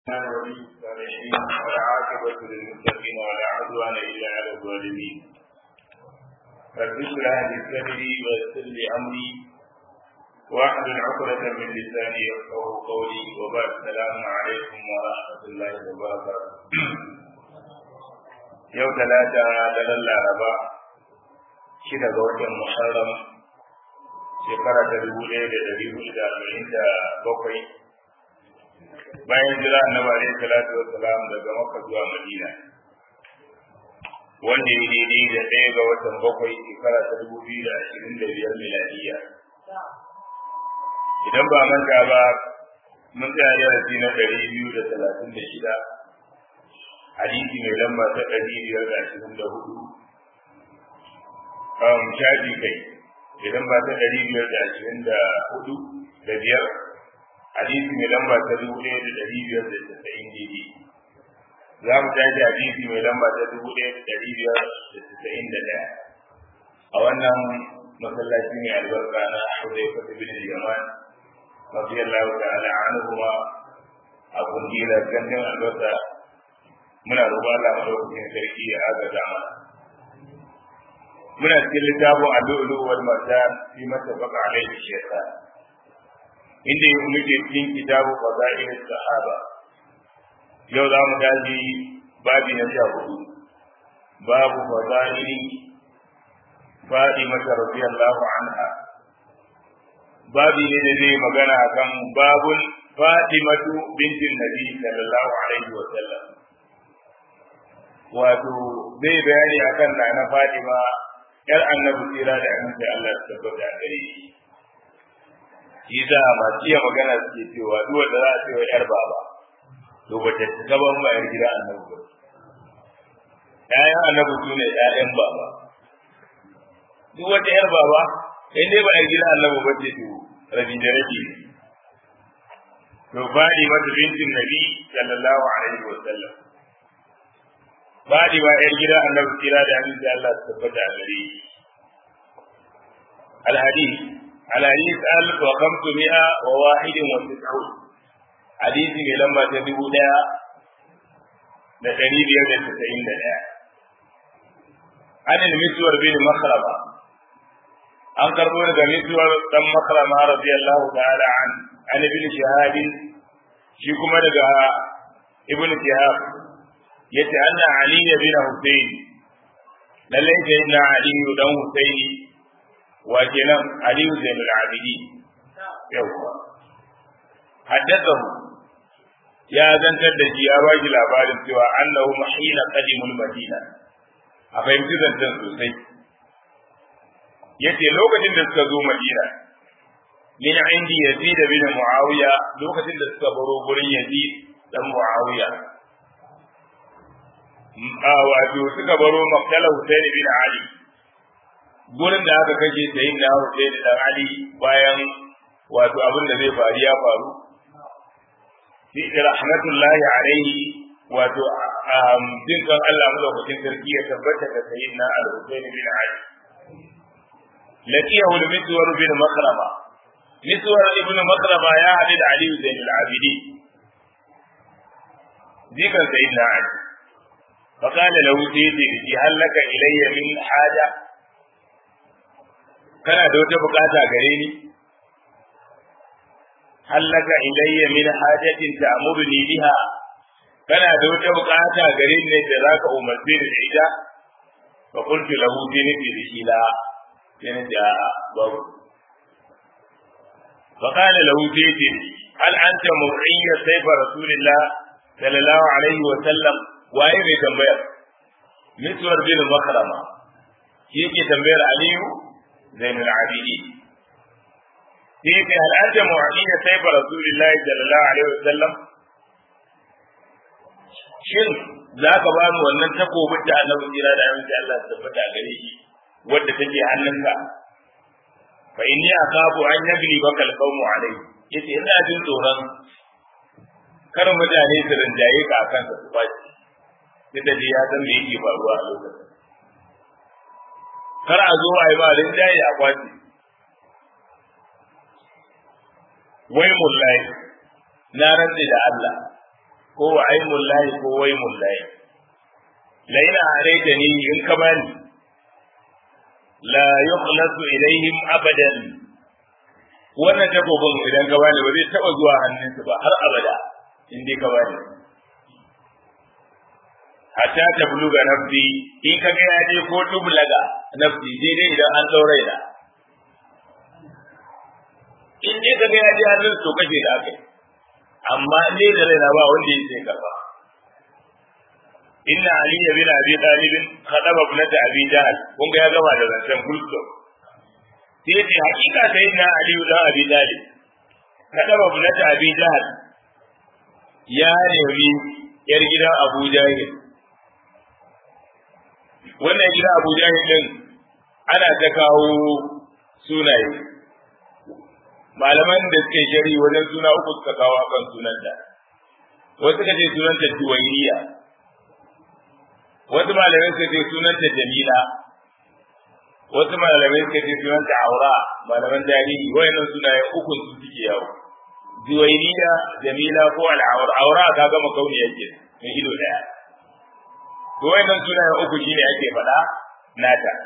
ولي الصالحين والعاقبة للمتقين ولا عدوان إلا على الظالمين رب اشرح لي صدري ويسر لي أمري واحلل عقدة من لساني يفقه قولي وبعد السلام عليكم ورحمة الله وبركاته yau talata daren laraba shida ga watan muharram shekara ta dubu ɗaya da ɗari hudu da arba'in da bakwai bayan jira annabi alaihi salatu wassalam daga makka zuwa madina wanda ya daidai da ɗaya ga watan bakwai shekara ta dubu biyu da ashirin da biyar miladiya idan ba manta ba mun tsaya darasi na ɗari biyu da talatin da shida hadisi mai lamba ta ɗari biyar da ashirin da hudu shafi kai idan ba ta ɗari biyar da ashirin da hudu da biyar hadisi mai lamba ta dubu ɗaya da ɗari biyar da tasa'in daidai za mu tashi hadisi mai lamba ta dubu ɗaya da ɗari biyar da tasa'in da ɗaya a wannan masallaci mai albarka na Hudai Fata bin Yaman radiyallahu ta'ala anhuma a kungiyar gandun albarka muna roƙon Allah madaukakin sarki ya agaza mana muna cikin littafin allu'ulu wal marjan fi mattafaqa alaihi shaytan inda yau muke cikin kitabu fadail sahaba yau za mu gaji babi na sha hudu babu fadaili Fadimata radiyallahu anha babi ne da zai magana akan babul Fadimatu bintin Nabi sallallahu alaihi wa sallam wato zai bayani akan nana Fatima yar annabi tsira da annabi Allah ya tabbata gare shi shi da masu iya magana suke cewa duk wanda za a ce wa yar baba to ba ta gaban ba yar gida annabi ba ƴaƴan annabi su ne ƴaƴan baba duk wata yar baba in dai ba yar gida annabi ba ce to rabi da rabi to fadi mata bintin nabi sallallahu alaihi wa sallam fadi ba yar gida annabi kira da annabi Allah ya tabbata gare shi الحديث الحديث ألف وخمسمائة وواحد وتسعون حديث لما تدبو دا da ɗari biyar da tasa'in da ɗaya. An ilmisuwar bin makarama, an karɓo daga misuwar ɗan makarama radiyallahu ta'ala an an ibn shahabin shi kuma daga ibn shahab yace anna ali bin husayn lallai sai na ali dan husaini wa kenan aliyu zainul abidi yawwa haddathahu ya zantar da shi ya baki labarin cewa annahu mahina qadimul madina a fahimci zancen sosai yace lokacin da suka zo madina min indi yazid bin muawiya lokacin da suka baro gurin yazid dan muawiya a wato suka baro maktala husaini bin ali gurin da aka kashe sayin da Hussein dan Ali bayan wato abin da zai faru ya faru fi rahmatullahi alaihi wato jin kan Allah madaukakin sarki ya tabbata da sayin na Al-Hussein bin Ali laqiyahu al-miswar bin makrama miswar ibn makrama ya hadu da Ali bin al-Abidi zikan sayin na Ali فقال له سيدي هل لك إلي من حاجة kana da wata bukata gare ni hallaka ilayya min hajatin ta'muruni biha kana da wata bukata gare ni da zaka umarce ni da ita fa qultu lahu bi nabi bishila yana da babu fa qala lahu sayyidi hal anta mur'iyya sayfa rasulillah sallallahu alaihi wa sallam waye mai tambayar miswar bin makrama shi yake tambayar aliyu زين العابدين كيف هل أنت معين سيف رسول الله صلى الله عليه وسلم shin za ka ba mu wannan takobin da annabi jira da yawan Allah ta tabbata a gare shi wadda take hannunka fa inni akafu an yagli baka alqawmu alai yace ina jin tsoron kar mutane su rinjaye ka akan ka su fashi da ya san me yake faruwa a lokacin kar a zo a yi ba rinjaye a kwace wai mullahi na rantse da Allah ko wa aimul lahi ko waimul lahi la ina araita ni in ka bani la yukhlasu ilaihim abadan wannan takobin idan ka bani ba zai taba zuwa hannunsu ba har abada in dai ka bani hatta ta buluga nafsi in ka ga ya je ko tublaga nafsi daidai idan an daure da in dai ka ga ya je hannun to kace da akai amma in dai da raina ba wanda ya sai karba inna ali bin abi talib khadaba ibnata abi jahl kun ga ya gama da zancen kullu sai ce hakika sai na ali da abi talib khadaba ibnata abi jahl ya nemi yar gidan abu jahil wannan gida abu jahil din ana ta kawo sunaye malaman da suke shari wajen suna uku suka kawo akan sunanta wasu ka ce sunanta juwairiya wasu malamai suka ce sunanta jamila wasu malamai suka ce sunanta aura malaman tarihi wayannan sunaye uku su suke yawo juwairiya jamila ko al'aura aura ka gama kauni yake mai ido daya to wayannan sunaye uku shine ake faɗa nata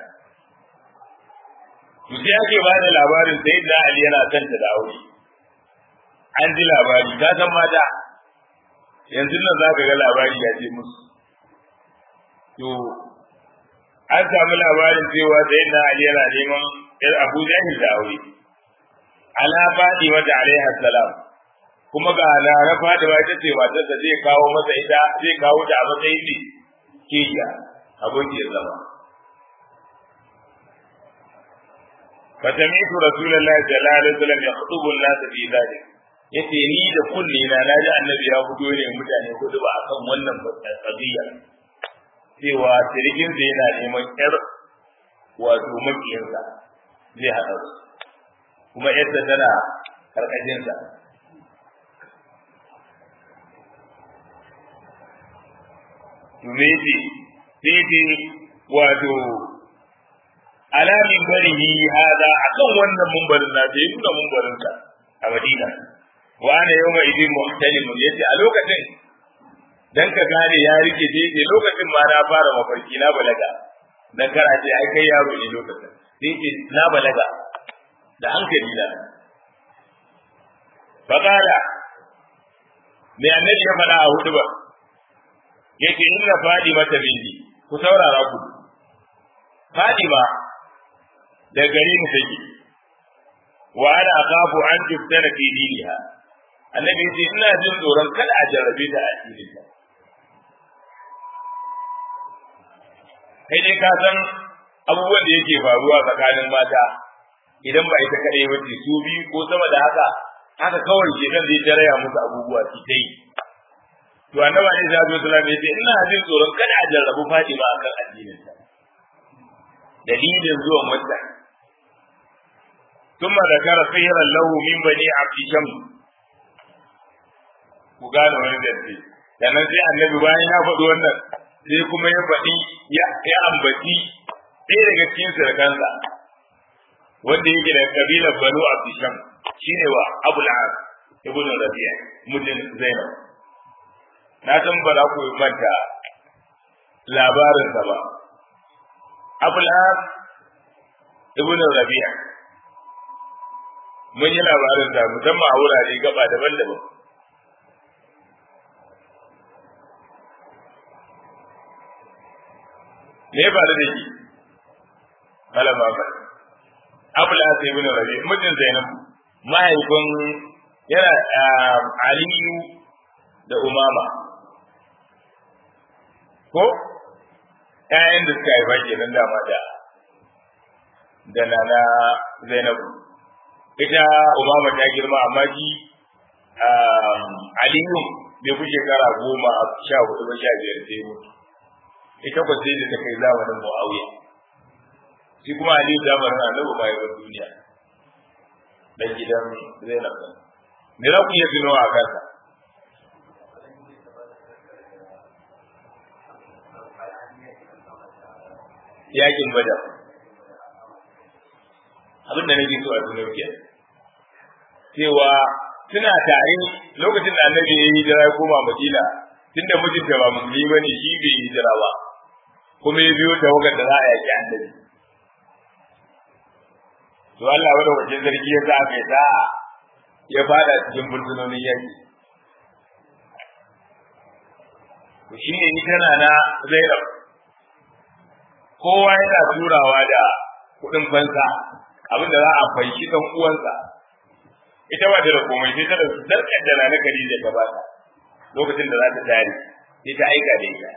to sai ake ba da labarin sai da Ali yana son ta da aure an ji labari ka san mata yanzu nan za ka ga labari ya je musu to an samu labarin cewa sai da Ali yana neman yar Abu Jahil da aure ala Fatima da alaiha salam kuma ga na na Fatima ita ce matar da zai kawo masa ita zai kawo ta a matsayin ne kiya abokiyar zama فتميت رسول الله صلى الله عليه وسلم يخطب الناس في ذلك yace ni da kulli na naji annabi ya fito ne mutane kudu ba akan wannan qadiya cewa sirgin sa yana neman yar wato makiyinsa zai haɗa su kuma yadda tana karkashin sa Tumeti, sai wato ala minbarihi hada akan wannan mumbarin na da nuna mumbarin ka a Madina wa ana yawma idin muhtalimun yace a lokacin dan ka gane ya rike je yace lokacin ma na fara mafarki na balaga dan kara ce ai kai yaro ne lokacin sai ce na balaga da hankali na faqala me annabi ya faɗa a hudu ba yake inna fadima ta bindi ku saurara ku fadima da gari mu take wa ana akhafu an tuftana fi diniha annabi yace ina jin tsoron kada a jarrabe ta a cikin ta kai dai ka san abubuwan da yake faruwa tsakanin mata idan ba ita kadai ba ce su biyu ko sama da haka haka kawai ke kan zai taraya musu abubuwa su ta yi to annabi alaihi salatu wasallam yace ina jin tsoron kada a jarrabu Fatima akan addinin ta dalilin zuwan wannan ثم ذكر خيرا له من بني عبد شمس ku gane wani zance sannan sai annabi bayan ya faɗi wannan sai kuma ya faɗi ya ambaci ɗaya daga cikin surukansa wanda yake da kabilar banu abdisham shine wa abul as ibn rabi'a mutum zainab na san ba za ku manta labarinsa ba abul as ibn rabi'a mun yi labarin sa musamman a wurare gaba daban-daban me ya faru da shi malama ba abul as ibn rabi mutum zainab mahaifin yana aliyu da umama ko ƴaƴan da suka haifa kenan dama da da nana zainabu ita umama ta girma amma shi aliyu bai fi shekara goma sha hudu ba sha biyar sai mutu ita kwa sai da ta kai zamanin mu'awiya shi kuma aliyu zamanin annabi ma yawan duniya dan gidan zainab me za ku iya tuno a kansa yakin badar abin da nake so a tuno ke cewa suna tare lokacin da annabi ya yi hijira ya koma madina tunda mijinta ba musulmi ba ne shi bai hijira ba kuma ya biyo tawagar da za a yaki annabi to Allah wanda wajen zargi ya sa aka yi sa'a ya fada cikin burtunonin yaki to shi ne ni tana na zainab kowa yana turawa da kuɗin fansa abin da za a fanshi kan uwansa ita ba ta da komai sai ta da zarkar da na Khadija ta ba ta lokacin da za ta tare sai ta aika da ita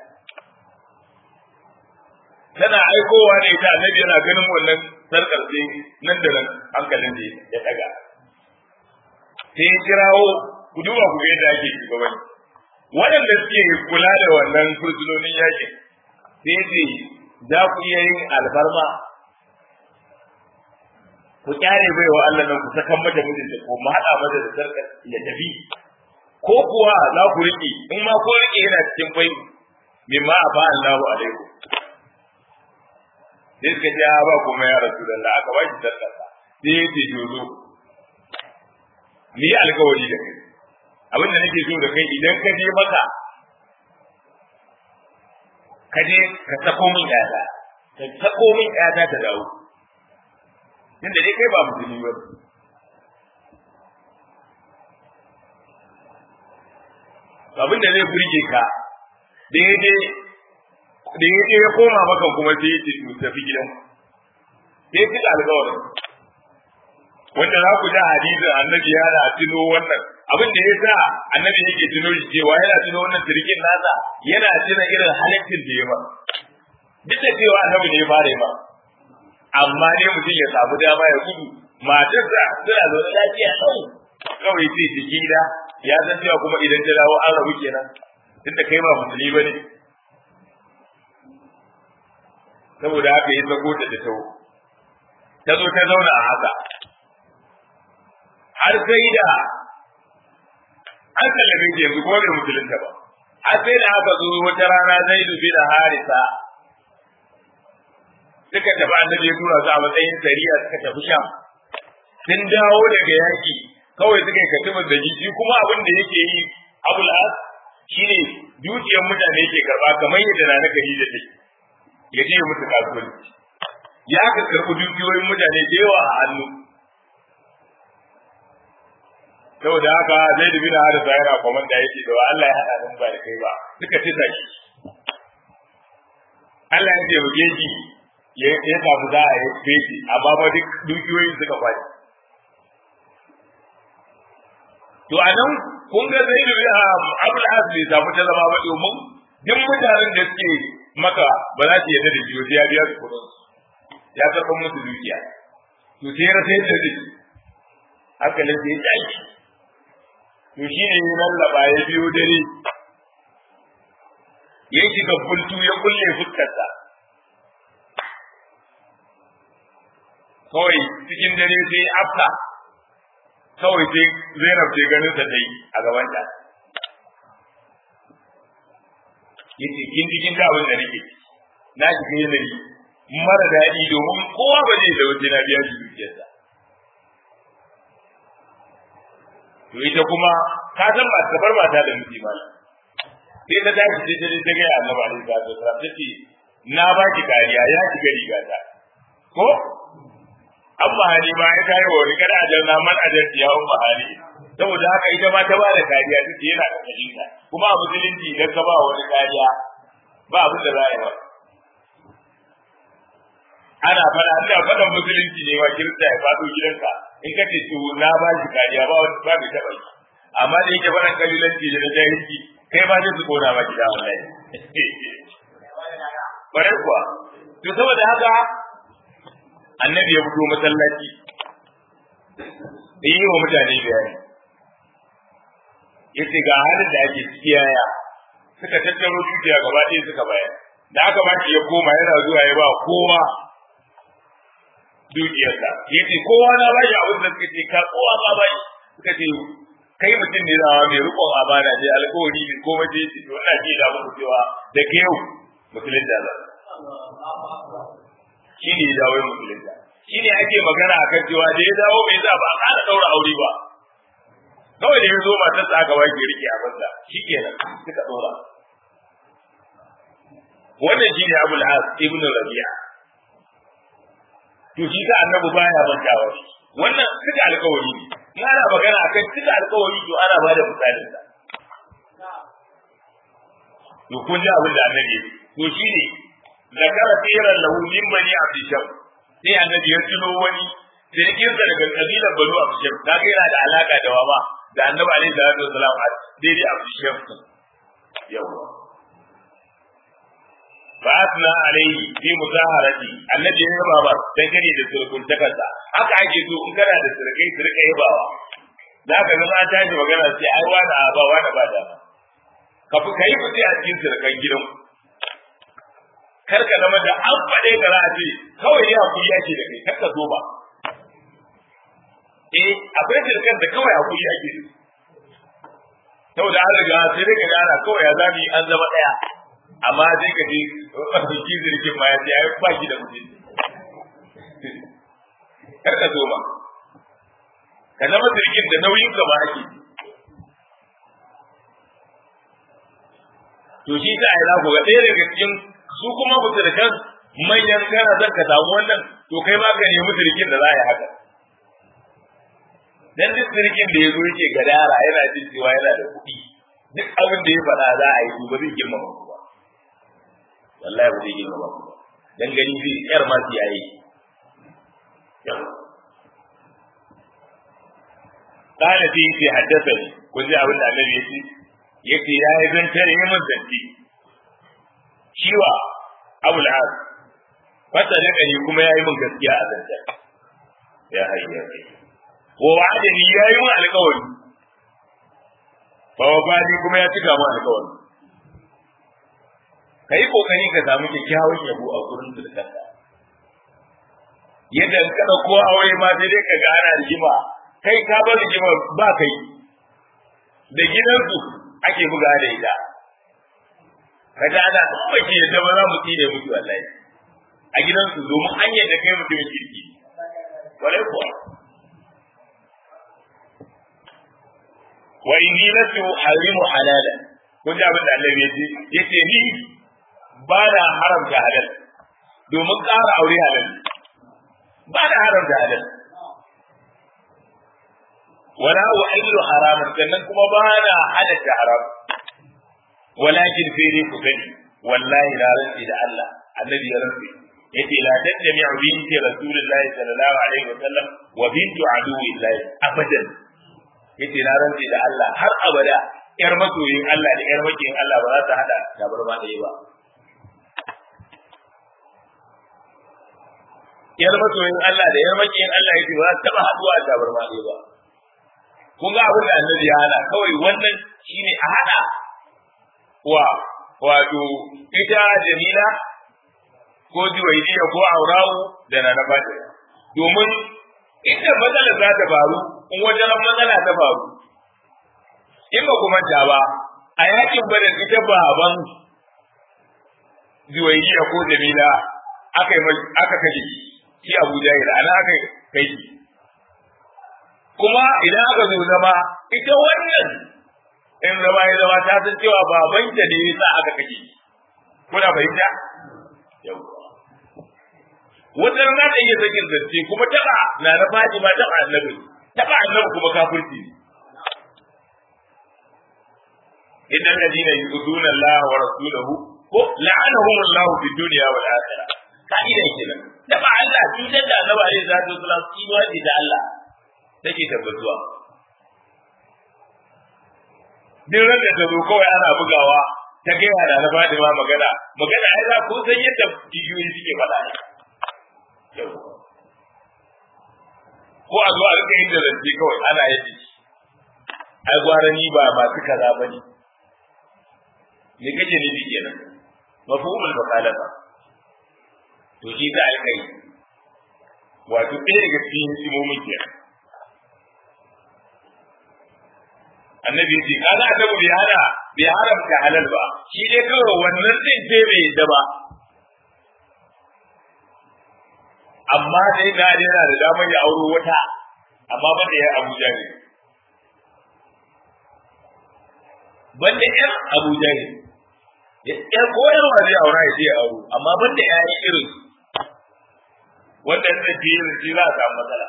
tana aikowa ne ita annabi yana ganin wannan sarkar sai nan da nan hankalin da ya daga sai ya kirawo ku duba ku ga yadda ake shugabanci waɗanda suke kula da wannan fursunonin yakin sai ce za ku iya yin alfarma ku kyare bai wa Allah nan ku sakan mata mijinta ko mu haɗa mata da sarkar ya tafi ko kuwa za ku riƙe in ma ko riƙe yana cikin bai mimma a ba Allahu alaikum sai suka ce ba kuma ya rasu da Allah aka ba shi sarkar sai ya ce jozo ni alkawari da kai abin da nake so da kai idan ka je maka ka je ka sako min ƴata ka sako min ƴata ta dawo tunda dai kai ba musulmi ba abin da zai burge ka da ya je da ya je ya koma maka kuma sai ya ce to tafi gidan sai fi alƙawarin wanda za ku ji hadisin annabi yana tuno wannan abin da ya sa annabi yake tuno shi cewa yana tuno wannan sirkin nasa yana tuna irin halittin da ya ba duk da cewa annabi ne ya fara ba amma ne mutum ya samu dama ya gudu matarsa suna zaune lafiya ɗau kawai sai ta gida ya san cewa kuma idan ta dawo an rabu kenan duk da kai ba musulmi ba ne saboda haka ya sako ta da tawo ta zo ta zauna a haka har sai da an sallame shi yanzu kuma bai musulunta ba har sai da aka zo wata rana zai dubi da harisa suka tafi annabi ya tura su a matsayin sariya suka tafi sham sun dawo daga yaki kawai suka yi katibar da jiki kuma abin da yake yi abul as shine dukiyar mutane yake karba kamar yadda na nagari da take ya je musu kasuwanci ya ka karɓi dukiyoyin mutane da yawa a hannu saboda haka zai dubi na harisa yana komanda yake da Allah ya haɗa nan ba da kai ba suka tisa shi Allah ya taimake shi ya samu za a yi feshi amma ba duk dukiyoyin suka kwaci to a nan kun ga zai dubi a abul as bai samu ta zama ba domin duk mutanen da suke maka ba za su yarda da shi sai ya biya su kuɗin ya karɓar musu dukiya to sai ya rasa yadda zai hankalin sai ya tashi to shi ne ya lallaba ya biyo dare ya shiga bultu ya kulle fuskarsa kawai cikin dare sai afka kawai sai zainab ce ganin sa dai a gaban ta yace kin ji kin ga abin da nake na shiga yanayi mara daɗi domin kowa ba zai da waje na biya shi dukiyarsa to ita kuma ka san ba ta bar mata da miji ba sai ta tashi sai ta ta ga annabi alaihi salatu wasallam tace na baki kariya ya shiga rigata ko amma hali ma ya kai wani kada ajal na man ajal ya umma hali saboda haka ita ma ta bada kariya tace yana da kalila kuma a musulunci idan ka ba wani kariya ba abin da za a yi ba ana fada ana fadan musulunci ne wa kirista ya fado gidanka in ka ce to na ba shi kariya ba wani ba bai taba yi amma da yake fadan kabilanci da jahilci kai ba zai su kona ba gida wallahi bare kuwa to saboda haka annabi ya fito masallaci yi wa mutane bayani yace ga halin da ake ciki yaya suka tattaro dukiya gaba ɗaya suka bayar da aka ba shi ya koma yana zuwa ya ba kowa dukiyarsa yace kowa na ba shi abin da suka ce ka kowa ma ba suka ce kai mutum ne zawa mai rikon amana ne alkawari ne ko mace ce to ina ji da muku cewa da ke yau musulun da zan shi ne ya dawo musulun da shi ne ake magana a kan cewa da ya dawo bai za ba a ƙara ɗaura aure ba kawai da ya zo matar sa aka wake rike a banza shikenan suka dora wannan shine Abul As ibn Rabi'a to shi ka annabi baya mantawa shi wannan suka alƙawari ne in ana magana akan suka alƙawari to ana ba da misalin sa to kun ji abin da annabi to shine zakara tiran lahu min bani abdisham sai annabi ya tuno wani jirgin sa daga kabilar banu abdisham ta ga yana da alaka da wama da annabi alaihi salatu wasalam daidai abdisham yawa ba'athna alaihi fi muzaharati annabi ya yaba ba dan gani da surkun takarda haka ake so in kana da surkai su rika yabawa za ka ga an tashi magana sai ai wani a ba wani ba da ka fi kai fice a cikin surkan gidan kar ka zama da an faɗe ka za a ce kawai ya hakuri ake da kai kar ka zo ba eh akwai surkan da kawai hakuri ake da saboda an riga sai dai ka gana kawai ya zami an zama ɗaya amma sai ka je shi zirgin ma ya ce ai ba shi da mutum kar ka zo ba ka zama zirgin da nauyin ka ba ake to shi ta ai ku ga ɗaya daga cikin su kuma musulkan manyan kana zan ka samu wannan to kai ma ka nemi zirgin da za a yi haka dan duk zirgin da ya zo yake gadara yana jin cewa yana da kuɗi duk abin da ya faɗa za a yi to ba zai girmama ku ba wallahi ba zai girma ba ku ba dan gani zai yar ma su yayi kana fi fi haddasa ne kun ji abin da annabi yace yace ya yi zantar yi mun zanti shiwa abul as fata da kani kuma ya yi mun gaskiya a zantar ya hayya wa wa'adani ya yi mun alƙawari fa wa kuma ya cika mun alƙawari ka yi kokari ka samu kyakkyawan yabo a gurin sulkanka yadda ka ɗauko aure ma sai dai ka ga ana rigima kai ka bar rigima ba kai da gidansu ake buga da ita ka ga ana in ba ke yadda ba za mu tsine mutu wallahi a gidansu domin an yadda kai mutumin kirki walai kuwa wa inni lasu harimu halalan kun ji abin da Allah ya ce yace ni ba da haramta halal domin ƙara aure halal ba da haramta halal wala uhillu haraman sannan kuma ba da halatta haram walakin sai dai ku sani wallahi la rantsi da Allah annabi ya rantsi yace la tajmi'u binti rasulillahi sallallahu alaihi wa sallam wa bintu aduwillahi abadan yace na rantsi da Allah har abada yar masoyin Allah da yar makiyin Allah ba za ta hada tabarma ɗaya ba yar masoyin Allah da yar makiyin Allah yake ba za ta taba haduwa a tabarma ɗaya ba kun ga abin da annabi ya hana kawai wannan shine a hada wa wato ita Jamila ko Juwaidiya ko Aurawu da na na bada domin inda matsala za ta faru in wajen matsala ta faru in ba kuma ta ba a yakin bada ita baban Juwaidiya ko Jamila aka aka kaje shi Abu Jahil ana aka kai shi kuma idan aka zo zama ita wannan in zama ya zama ta san cewa babanta ne yasa aka kaje kuna fahimta yawa wata rana da iya sakin zance kuma taba na na faɗi ma taba annabi taba annabi kuma kafirci ne idan ladina yuzuna Allah wa rasulahu ko la'anahum Allah fi dunya wal akhirah ka'ida kenan taba Allah cutar da annabi alaihi salatu wasallam tsinuwa ce da Allah take tabbatuwa duk ran da ta zo kawai ana bugawa ta ga yana na Fatima magana magana ai za ku san yadda bidiyoyi suke faɗa ne ko a zo a rika yin da zance kawai ana yadda shi ai gwara ni ba masu kaza ba ne me kake nufi kenan mafhumul mukhalafa to shi za a kai wato ɗaya daga cikin hikimomin kenan annabi ya ce kaga annabi bai hana bai haramta halal ba shi dai kawai wannan din sai bai yadda ba amma dai na yana da damar ya auro wata amma ba da ya Abuja ne banda ƴan Abu Jahil ƴan ko ƴan wa zai aura ya je ya auro amma banda ƴaƴan irin wanda zai je irin shi za a samu matsala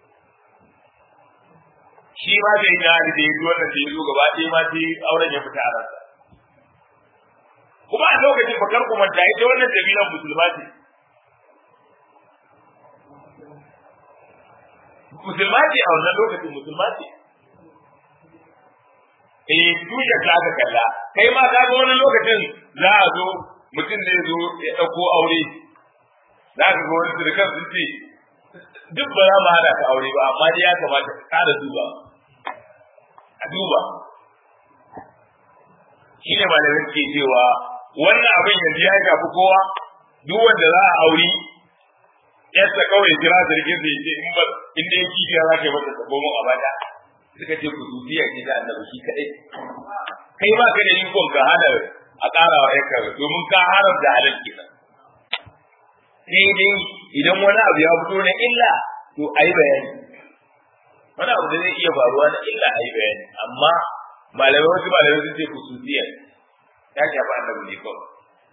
shi ma da ya da ya ji wannan da ya zo gaba ɗaya ma sai auren ya fita a ransa kuma a lokacin bakar kuma ta ita wannan dabilan musulma ce musulma ce a wannan lokacin musulma ce eh tushen ta aka kalla kai ma ka ga wani lokacin za a zo mutum ne zo ya ɗauko aure za ka ga wani surukan sun ce duk ba za mu hada ka aure ba amma dai ya kamata ka kada duba a duba shi ne malamin ke cewa wannan abin yanzu ya shafi kowa duk wanda za a auri yadda kawai jira zargin da yake in ba in dai kifiya za ka yi masa sabo mun abada suka ce ku zuciya ke da annabi shi kadai kai ba ka da ikon ka hana a ƙara wa yanka domin ka haram da halal kenan sai dai idan wani abu ya fito na illa to ayi bayani wani abu da zai iya faruwa na illa ayi bayani amma malamai wasu malamai sun ce kususiya ya shafi annabi ne kawai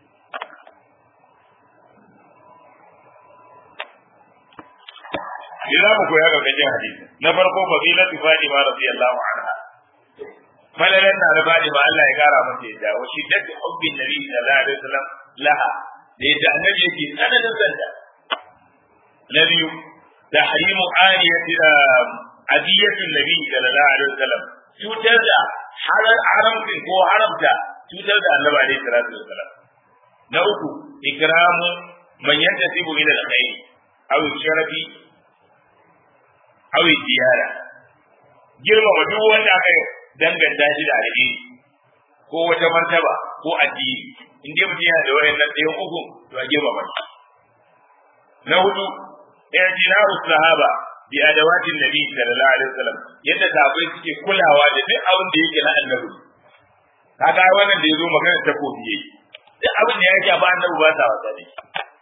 Ni za mu koya ga gajin hadisi. Na farko fadilatu Fatima radiyallahu anha. Falalan na da Fatima Allah ya kara mata yadda wa shiddatu hubbin Nabi sallallahu alaihi wasallam laha da yadda annabi yake tsananin sanda. Na biyu tahrimu aniyati adiyatin Nabi sallallahu alaihi wasallam cutar da haramcin ko haramta cutar da annabi alaihi salatu wasallam. Na uku ikramu man yantasibu ila al-khair aw sharafi awi ziyara girmama duk wanda aka danganta shi da alheri ko wata martaba ko addini in dai mutum yana da wayannan ɗayan uku to a girmama shi na hudu i'tinaru sahaba bi adawatin nabi sallallahu alaihi wasallam yadda sahabbai suke kulawa da duk abin da yake na annabi kaga wannan da yazo magana ta kofi yayi duk abin da yake ba annabi ba ta wasa ne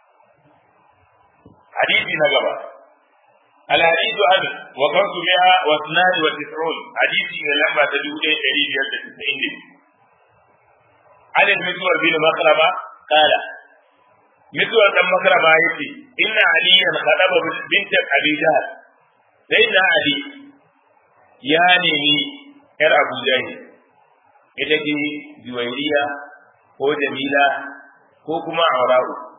hadisi na gaba الحديث عن وقمت بها واثنان وتسعون حديث لما تدود دليل يد تسعين عن المسور بن مخرمة قال مسور بن مخرمة يتي إن عليا خطب بنت أبي جهل سيدنا علي يا نيني يا أبو جهل ita ce juwairiya ko jamila ko kuma aura'u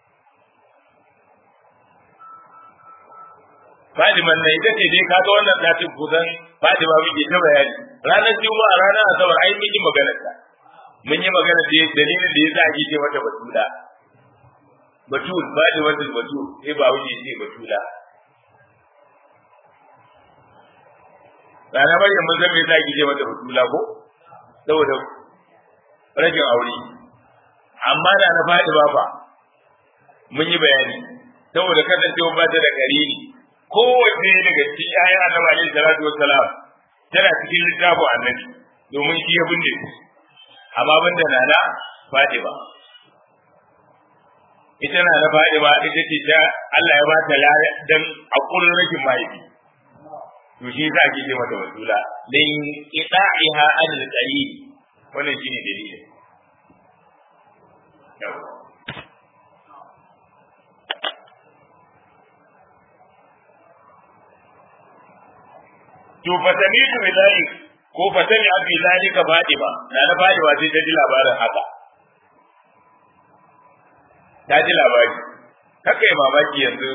Fadiman nan ita ce dai kaga wannan satin kusan Fadima muke ta bayani. Ranar Juma'a ranar Asabar ai mun yi magana ta. Mun yi magana da dalilin da yasa ake ce mata Batula. Batul Fadima da Batul sai ba wuce ce Batula. Rana bayan mun san me yasa ake ce mata Batula ko? Saboda rajin aure. Amma da na Fadima ba mun yi bayani saboda kasancewa ba ta da karini kowace daga cikin ayan annabi alaihi salatu wassalam tana cikin littafin annabi domin shi ya binne su amma banda nana Fatima ita na na Fatima ita ce ta Allah ya ba ta dan akullin rashin mahaifi to shi yasa ake ce mata wasula dan ita'iha anil qalil wannan shine dalilin yawa to fatani tu bidalik ko fatani abi zalika fadima na na fadima sai ta ji labarin haka ta ji labari haka yi mamaki yanzu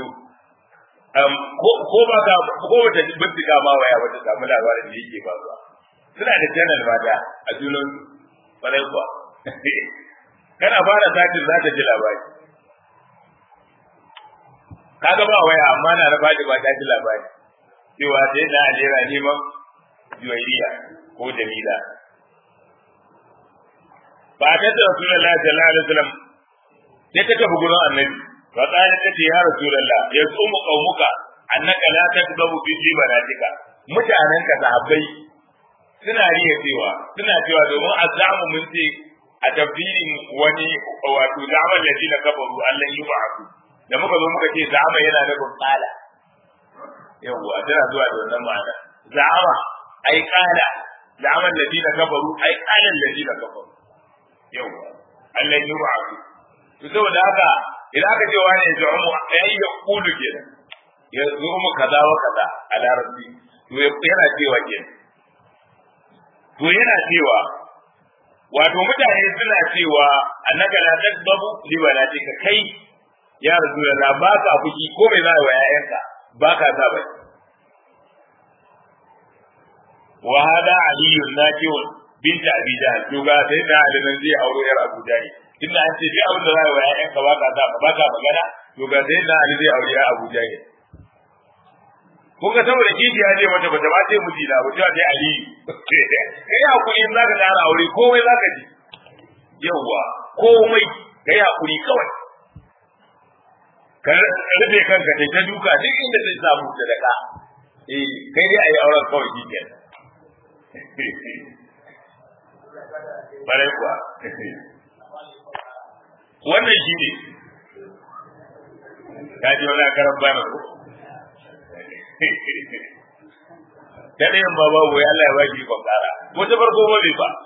ko ba ka ko wata bincika ma waya wata samu labarin da yake faruwa suna da channel mata a junan farai kuwa kana fara satin za ta ji labari kaga ba waya amma na na fadima ta ji labari cewa sai na alera neman juwairiya ko jamila ba ta da rasulullah sallallahu alaihi wasallam sai ta tafi gurin annabi fa qala ta ya rasulullah ya tsumu qaumuka annaka la takdabu fi jibanatika mutanen ka sahabbai suna riya cewa suna cewa domin azamu mun ce a tafsirin wani wato zaman ladina kafaru Allah yi ba'u da muka zo muka ce zama yana nufin qala yawwa tana zuwa da wannan ma'ana za'ama ai kala za'aman ladina kafaru ai qala ladina kafaru yawa Allah ya ru'a to saboda haka idan aka ce wani ya zu'umu ai ya kulu kenan ya zu'umu kaza wa kaza a larabci to yana cewa kenan to yana cewa wato mutane suna cewa annaka la tasbabu li walatika kai ya rasulullah ba ka fuki ko mai za wa yayanka ba ka sa bai wa hada aliyu nakiun binta abi jahl to ga sai da alimin zai auro yar abu jahl inda an ce duk abin da za wa yayanka ba ka sa ba ka magana to ga sai da ali zai aure yar abu jahl kun ga saboda kishi ya je mata bata ba ce miji na ba ta dai ali kai hakuri in zaka tsara aure komai zaka ji yawa komai kai hakuri kawai ka rufe kanka kai ta duka duk inda zai samu da daka eh kai dai ayi auren kawai shi ke bare kuwa wannan shi ne ka ji wani karan bana ko ta ɗayan ba babu ya Allah ya baki ikon ƙara ko ta farko ba bai ba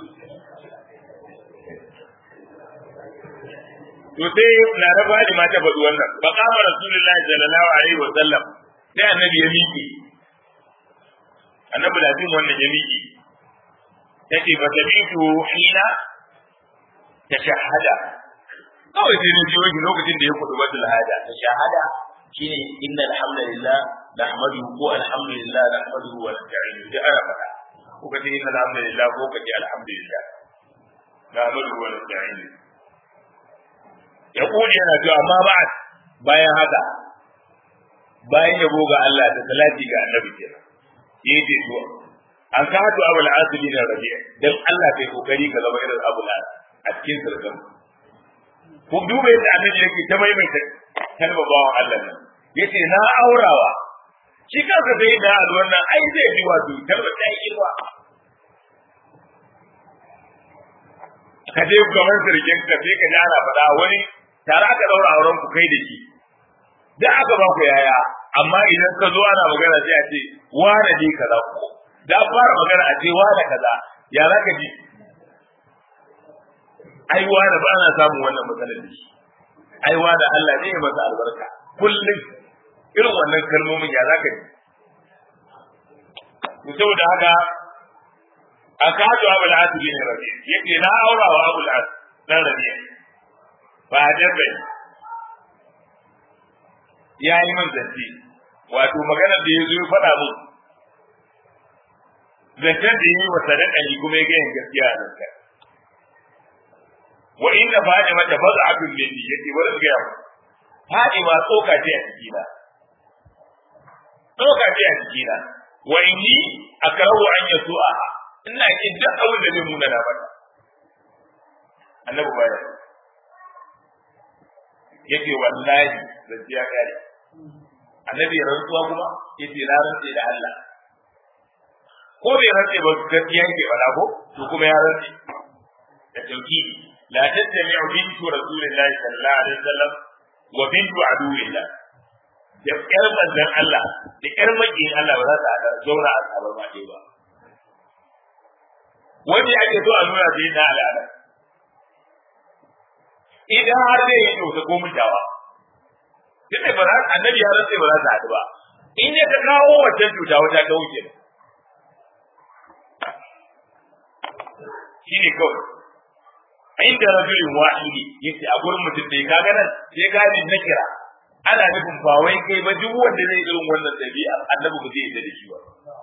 to sai na raba da mata faɗi wannan ba kama rasulullahi sallallahu alaihi wa sallam sai annabi ya miƙe annabi da jin wannan ya miƙe yace ba ta bitu hina ta shahada kawai sai ne jiyo lokacin da ya kudu badul hada ta shahada shine inna alhamdulillah nahmaduhu ko alhamdulillah nahmaduhu wa nasta'inuhu da ana faɗa ko kace inna alhamdulillah ko kace alhamdulillah nahmaduhu wa nasta'inuhu ya kuje yana cewa amma ba bayan haka bayan yabo ga Allah da salati ga annabi kenan yace to an ka hatu abul asibi na rabi'a dan Allah kai kokari ka zama irin abul a cikin sirrin ku duba yadda annabi yake ta maimaita kalmar bawan Allah nan yace na aurawa shi kansa sai da wannan ai zai ji wato kalmar ta yi ba ka je gaban sirkin ka sai ka ji ana faɗa wani tare aka daura auren ku kai da shi da aka ba ku yaya amma idan ka zo ana magana sai a ce wane ne kaza ko da fara magana a ce wane kaza ya za ka ji ai wane ba na samun wannan matsalar da shi ai wane Allah ne ya masa albarka kullum irin wannan kalmomin ya za ka ji to saboda haka akadu abul asibi ne rabi yake na aura wa abul as dan rabi ba dabbe ya yi min zance wato magana da ya zo ya faɗa mun zancen da yi wa sadaka ni kuma ya gaya gaskiya a zanta wa inna fadima ta baza abin da ni yake bari su gaya mu fadima tsoka ce a cikina tsoka ce a cikina wa inni akrahu an yasu'a ina kin duk abin da zai nuna na mata annabi baya yake wallahi zan ya kare annabi rantsuwa kuma yace na rantse da Allah ko bai rantse ba gaskiya yake wala ko to kuma ya rantse da tauhidi la tattami'u bintu rasulillahi sallallahu alaihi wasallam wa bintu aduwillah da ƴar manzon Allah da ƴar makiyin Allah ba za ta haɗa zauna a tsabar ma ba wani ake so a nuna sai na al'ada idan har zai yi kyauta ko mutawa duk da ba annabi ya rantse ba za ta haɗu ba in ya ta kawo wancan cuta wata ta wuce shi ne kawai inda rajulin wahidi yace a gurin mutum da ka ga nan sai gani na kira ana nufin ba wai kai ba duk wanda zai irin wannan dabi'a annabi ba zai yarda da shi ba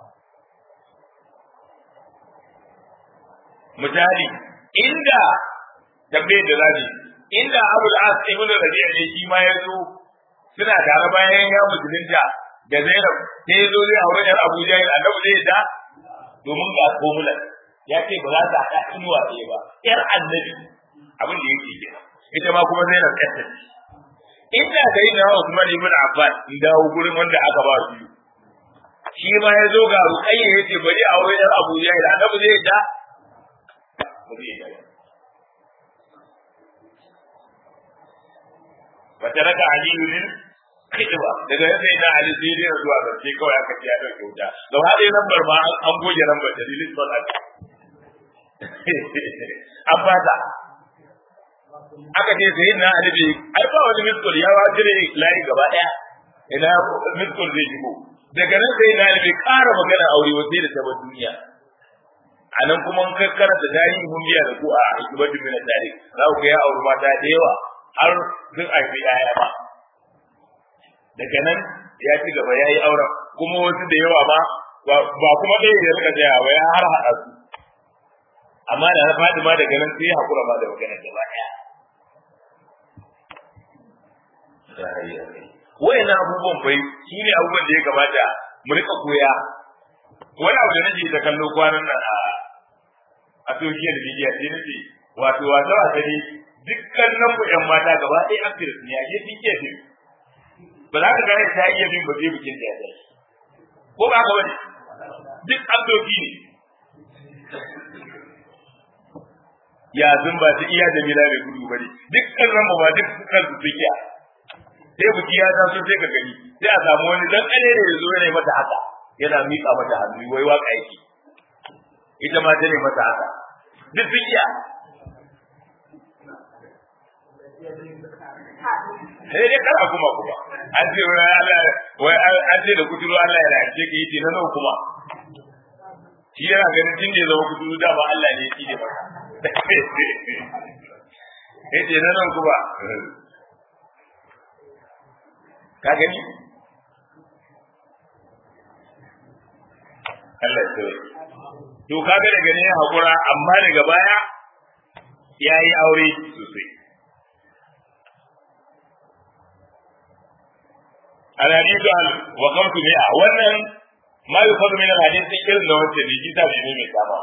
misali inda tambayar da zabi inda abul as ibn rabi'a ne shi ma ya zo suna tare bayan ya musulunta da zainab sai ya zo zai aure yar abu jahil annabi zai da domin ga formula ya ce ba za ta haɗa inuwa ɗaya ba yar annabi abin da yake kenan ita ma kuma zainab ɗan ta inda da yi na Usman ibn Affan in dawo gurin wanda aka ba su shi ma ya zo ga ruqayya yace bari aure yar abu jahil annabi zai da ba zai da fataraka aliyu lil khidba daga yadda ina ali sai dai zuwa zance kawai aka ce ya dauke wuta gaba ɗaya lambar ma an goge lambar dalilin sallah an fata aka ce sai na alibi ai ba wani miskul ya wajire layi gaba daya ina miskul zai shigo daga nan sai na alibi ƙara magana aure wa sai da ta duniya a nan kuma in kakkara da tarihin mun biya da ku a hikimatu min tarihi za ku ga ya auri mata da yawa har sun haifi yaya ba daga nan ya ci gaba ya yi auren kuma wasu da yawa ma ba kuma ɗaya ya rika tsaya ba ya har haɗa su amma da na faɗi ma daga nan sai haƙura ma da magana gaba ɗaya wayan abubuwan bai shi ne abubuwan da ya kamata mu rika koya wani abu da nake ta kallo kwanan nan a a social media sai nace wato wato a gani dukkan nan ku ƴan mata gaba ɗaya actress ne a ke fike fi ba za ka gane ta iya bin ba zai bikin da ya ko ba ka bane duk abdoki ne ya zumba ta iya da mila mai gudu bane dukkan nan ba duk kan su fikiya sai buki ya taso sai ka gani sai a samu wani dan kane ne yazo yana mata haka yana miƙa mata hannu wai waka yake ita ma ta ne mata haka duk fikiya sai dai kara kuma kuma an ce wai Allah wai an ce da kuturu Allah ya race ka yi na nawa kuma shi yana ganin tun da ya zama kuturu da ba Allah ne ya ci ne maka yace na nan kuma ka gani Allah ya tsare to kaga daga ne hakura amma daga baya yayi aure sosai الحديث عن وقمت مئة wannan ما يفضل من الحديث irin da wancan ne kita bai ne mai kama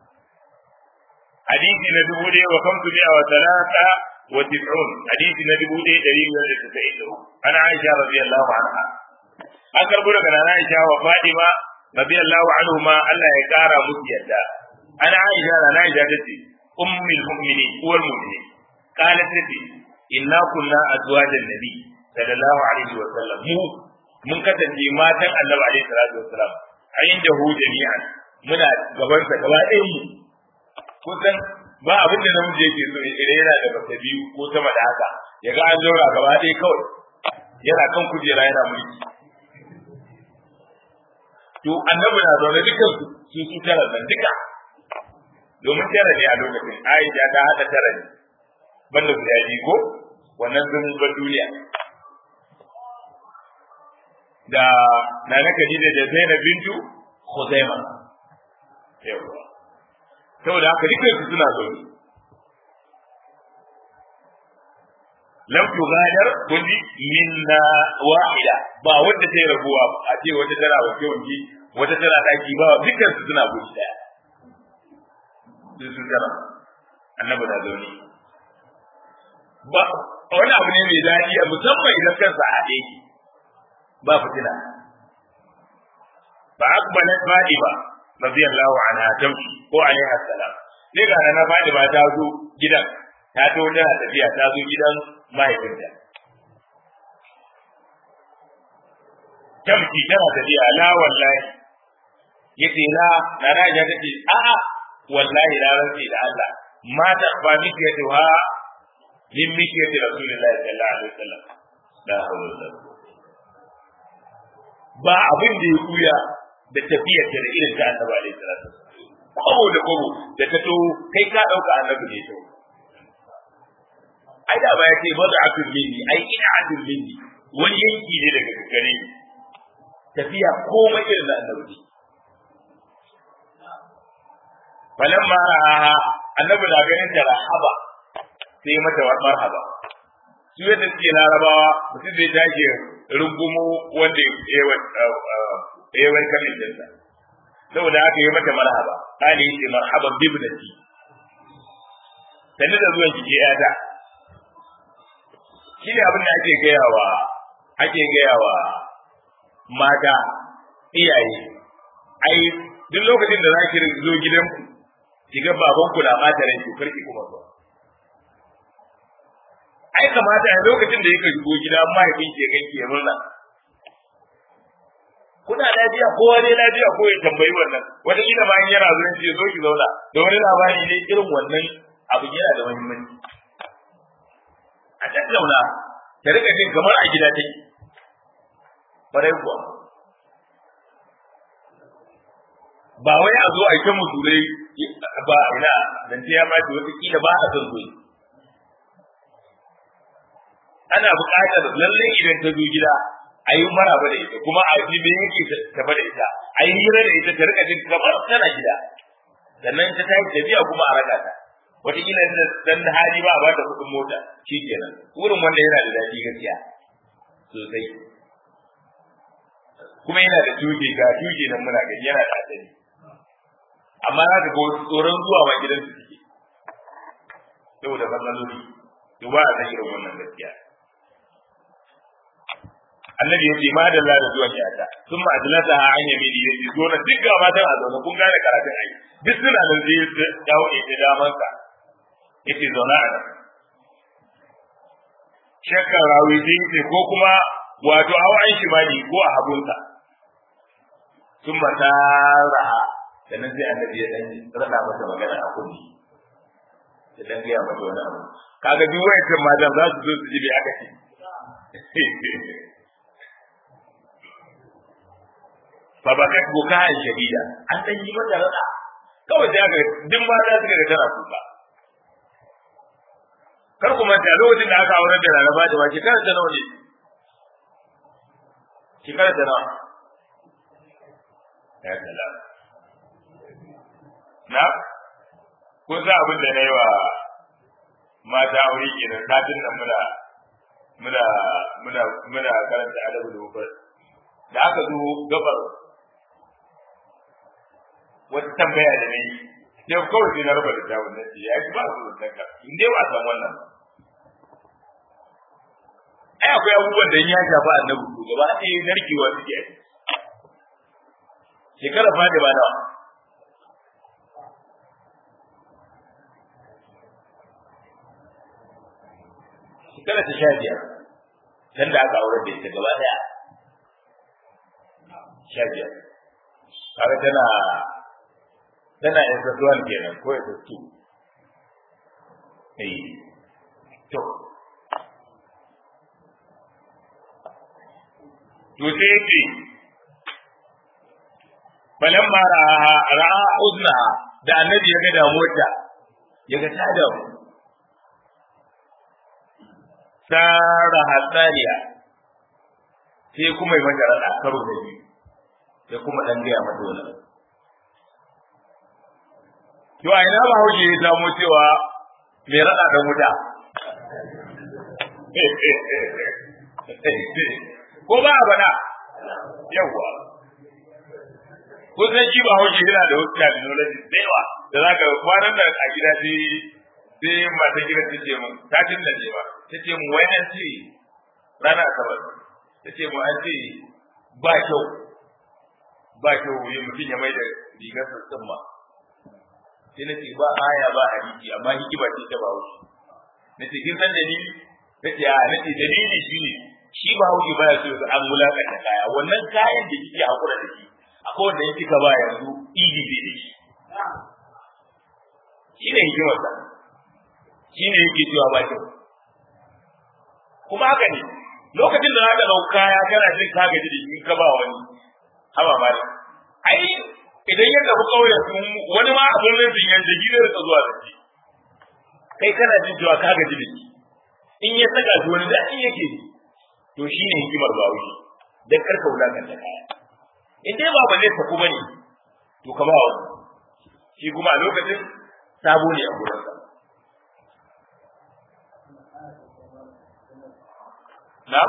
hadisi na dubu ɗaya wa kamtu mi'a wa talata wa tis'un hadisi na dubu ɗaya ɗari biyar da tasa'in da uku an aisha radiyallahu anha an karɓo daga nana aisha wa fadima radiyallahu anhu ma Allah ya kara musu yadda an aisha nana aisha tace ummul mu'minin uwar mu'minin qalat tace inna kunna azwajan nabi sallallahu alaihi wa sallam mu mun kasance matan annabi alaihi salatu wa salam a inda hu jami'an muna gaban sa gaba ɗayan mu kusan ba abin da namiji yake so ya kire yana da mace biyu ko sama da haka ya ga an zaura gaba ɗaya kawai yana kan kujera yana mulki to annabi na zaune dukkan su su tara nan duka domin tara ne a lokacin Aisha ta hada tara ne banda guda biyu ko wannan sun bar duniya da Nana Khadija da Zainab bintu Khuzaima yawa saboda haka dukkan su suna zaune lam tughadar kulli minna wahida ba wanda ta rabuwa a ce wata tana wanke wanke wata tana daki ba dukkan su suna guri daya sun tara annabi na zaune ba wani abu ne mai daɗi a musamman idan kansa a haɗe ki ba fitina ba akbalat fadima radiyallahu anha tamshi ko alaiha salam sai ga na fadima ta zo gidan ta to tana tafiya ta zo gidan mahaifinta tamshi tana tafiya la wallahi yace la na raja tace a'a wallahi la rantsi da Allah ma ta ba miki yace wa min miki yace rasulullahi sallallahu alaihi wasallam la hawla wala ba abin da ya kuya da tafiyar da irin ta annabi alaihi salatu kobo da kobo da ta to kai ka dauka annabi ne to ai da ba ya ce bada atul minni ai ina atul minni wani yanki ne daga gare ni tafiya komai irin da annabi falamma ra'aha annabi da ganin ta rahaba sai mata marhaba su yadda suke larabawa mutum zai tashi rungumo wanda ya wani kamin jinsa saboda haka yi mata marhaba kali yace marhaban bibnati sannu da zuwan ki yata shi ne abin da ake gayawa ake gayawa mata iyaye ai duk lokacin da za ki zo gidanku ki ga babanku na mata rai to karki kuma zuwa ai kamata a lokacin da yake shigo gida mahaifin ke ganki ya murna kuna lafiya kowa ne lafiya ko ya tambayi wannan wata kila bayan yana zuwa ce zo ki zauna da wani labari ne irin wannan abu yana da muhimmanci a tattauna ta rika jin kamar a gida take farai kuwa ba wai a zo a yi ta musulai ba ina dan ya ba ta wata kila ba a son zo ana buƙatar lalle idan ta zo gida a yi maraba da ita kuma a ji me yake tafa da ita a yi hira da ita ta rika jin kamar tana gida sannan ta tashi tafiya kuma a raka ta wataƙila dan da hali ba a bata kuɗin mota shi kenan wurin wanda yana da daɗi gaskiya sosai kuma yana da tuke ga tuke nan muna gani yana da asali amma za ka ga tsoron zuwa ma gidan su suke saboda matsaloli to ba a san irin wannan gaskiya annabi ya ce ma da Allah da zuwan yata sun ma adlata a an yami ne ya zo na duk ga matan a zaune kun gane karatun ai duk suna nan zai dawo da daman sa yace zauna a nan shakkar rawi sai ce ko kuma wato hawa an shi bani ko a habunsa sun mata raha sannan sai annabi ya dan rada mata magana a kunni ya dan gaya mata wani abu kaga duk wayancan matan za su zo su ji bai aka ce fa bakat bukaan shadida an dan yi mata rada kawai da ga duk mata suka ga tana kuka kar ku manta lokacin da aka aure da Laraba da wace kar ta nawa ne shekara ta nawa ya salam na ko za abin da na yi wa mata aure kenan satin nan muna muna muna muna karanta adabu da mufar da aka zo gabar wata tambaya da nayi sai kawai sai na raba da jawon nan ya ci ba su da ka in dai ba san wannan ai akwai abubuwan da ya shafa annabi ko gaba ɗaya narkewa suke a shekara fa da ba nawa shekara ta sha biyar can da aka aure da ita gaba ɗaya sha biyar kaga tana tana SS1 kenan ko SS2 eh to to sai yake falamma ra'a ra'a uzna da annabi ya ga damuwarta ya ga ta damu sara hasaniya sai kuma yi mata rada karo da biyu sai kuma dan gaya mata wani to a ina ba hauke ya samu cewa mai rada da wuta ko ba a bana yawwa kusan shi ba hauke yana da wasu terminology da yawa da za ka kwanan da a gida sai sai mata gida ta ce mun ta tun da ba ta ce mun wai an ce rana asabar ta ce mun an ce ba kyau ba kyau ya mutum ya mai da rigar sassan ma sai na ce ba aya ba hadisi amma hikima ce ta ba wuce na ce kin san dalili na ce a na ce dalili shi ne shi ba hauki baya so ga an mulakanta kaya wannan kayan da kike hakura da shi akwai wanda yake ka ba yanzu idi bai da shi shi ne hikimar sa shi ne yake cewa ba kyau kuma haka ne lokacin da zaka dau kaya kana jin ka gaji da shi ka ba wani haba ma ne ai idan ya tafi kauye wani ma abin rufin yanzu gidan ka zuwa da shi kai kana jin cewa ka gaji da shi in ya saka shi wani daɗi yake ji to shi ne hikimar ba wuce dan karka wulakanta kaya in dai ba bane ta kuma ne to ka ba wani shi kuma a lokacin sabo ne a gurin sa na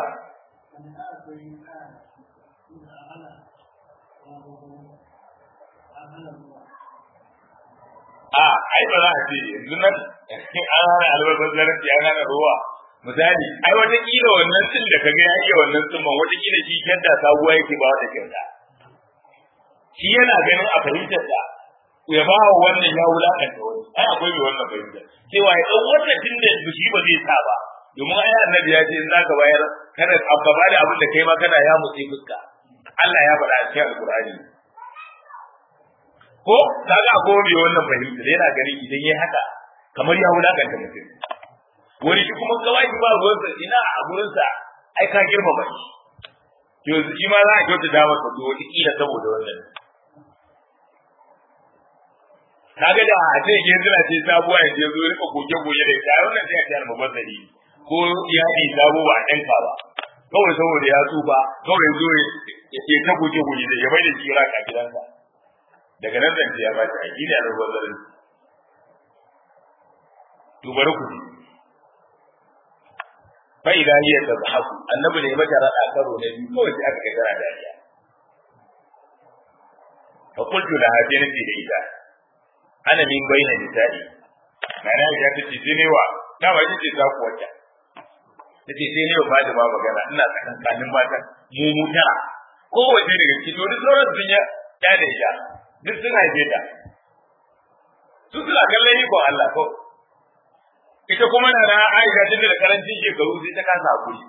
a ai ba za a ce yanzu nan an hana albarkar zaranci an hana ruwa misali ai wata kila wannan tsin da kaga ya iya wannan tsimman wata kila shi kyanta sabuwa yake ba wata kyanta shi yana ganin a fahimtar da ya ba wa wannan ya wulakanta wani ai akwai mai wannan fahimtar cewa ya dan wannan tun da shi ba zai sa ba domin ai annabi ya ce in zaka bayar kada ka ba da abin da kai ma kana ya mutse fuska Allah ya faɗa a cikin alkur'ani ko kaga ko bai wannan fahimta yana gani idan yayi haka kamar ya wulakanta mutum wani shi kuma kawai ba ruwansa ina a gurinsa ai ka girmama shi to shi ma za a kyauta da masa to wata kila saboda wannan kaga da a ce ke zira ce sabuwa ya je zo rika goge goge da ita wannan sai a ce almubazzari ko ya yi sabo ba ɗan ka ba kawai saboda ya tsufa kawai zo ya ta goge goge da ya bai da shi raka gidansa daga nan zan ya ba shi a gina almubazzarin to bari ku fa idan hiya tazhaku annabi ne mata rada karo ne biyu kawai sai aka ga dariya fa qultu la hadina fi ida ana min baina nisa'i mana ya ta ce sai ne wa da ba ce ta ku wata tace sai ne ba da ba magana ina tsakankanin mata mu mu tara kowace daga cikin to duk sauran sun ya da da ita duk sun haife ta su suna kallon ni ko Allah ko ita kuma na na Aisha tun da karancin shekaru sai ta kasa hakuri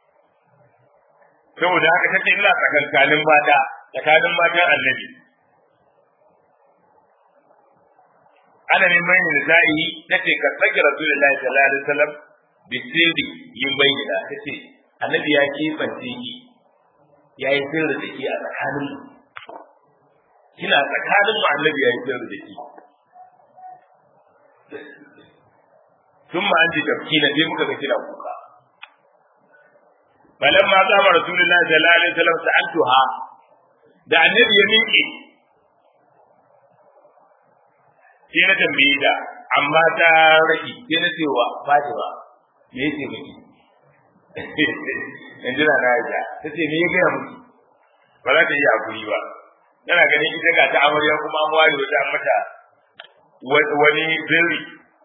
saboda haka take ina tsakankanin mata tsakanin matan annabi ana min bayin nisa'i tace ka tsage rasulullahi sallallahu alaihi wasallam bi sirri yin bayyana tace annabi ya kebance ki yayi sirri da ke a tsakanin mu kina tsakanin mu annabi yayi sirri da ke ثم أنت تبكين في مكة كلا kuka. فلما قام رسول الله صلى الله عليه وسلم سألتها da annabi ya miƙe sai na tambaye ta amma ta raki sai na cewa Fatima me yake miki in jira na ya ta ce me ya gaya miki ba za ta yi hakuri ba tana ganin ita ga ta amarya kuma an ware wata mata wani birri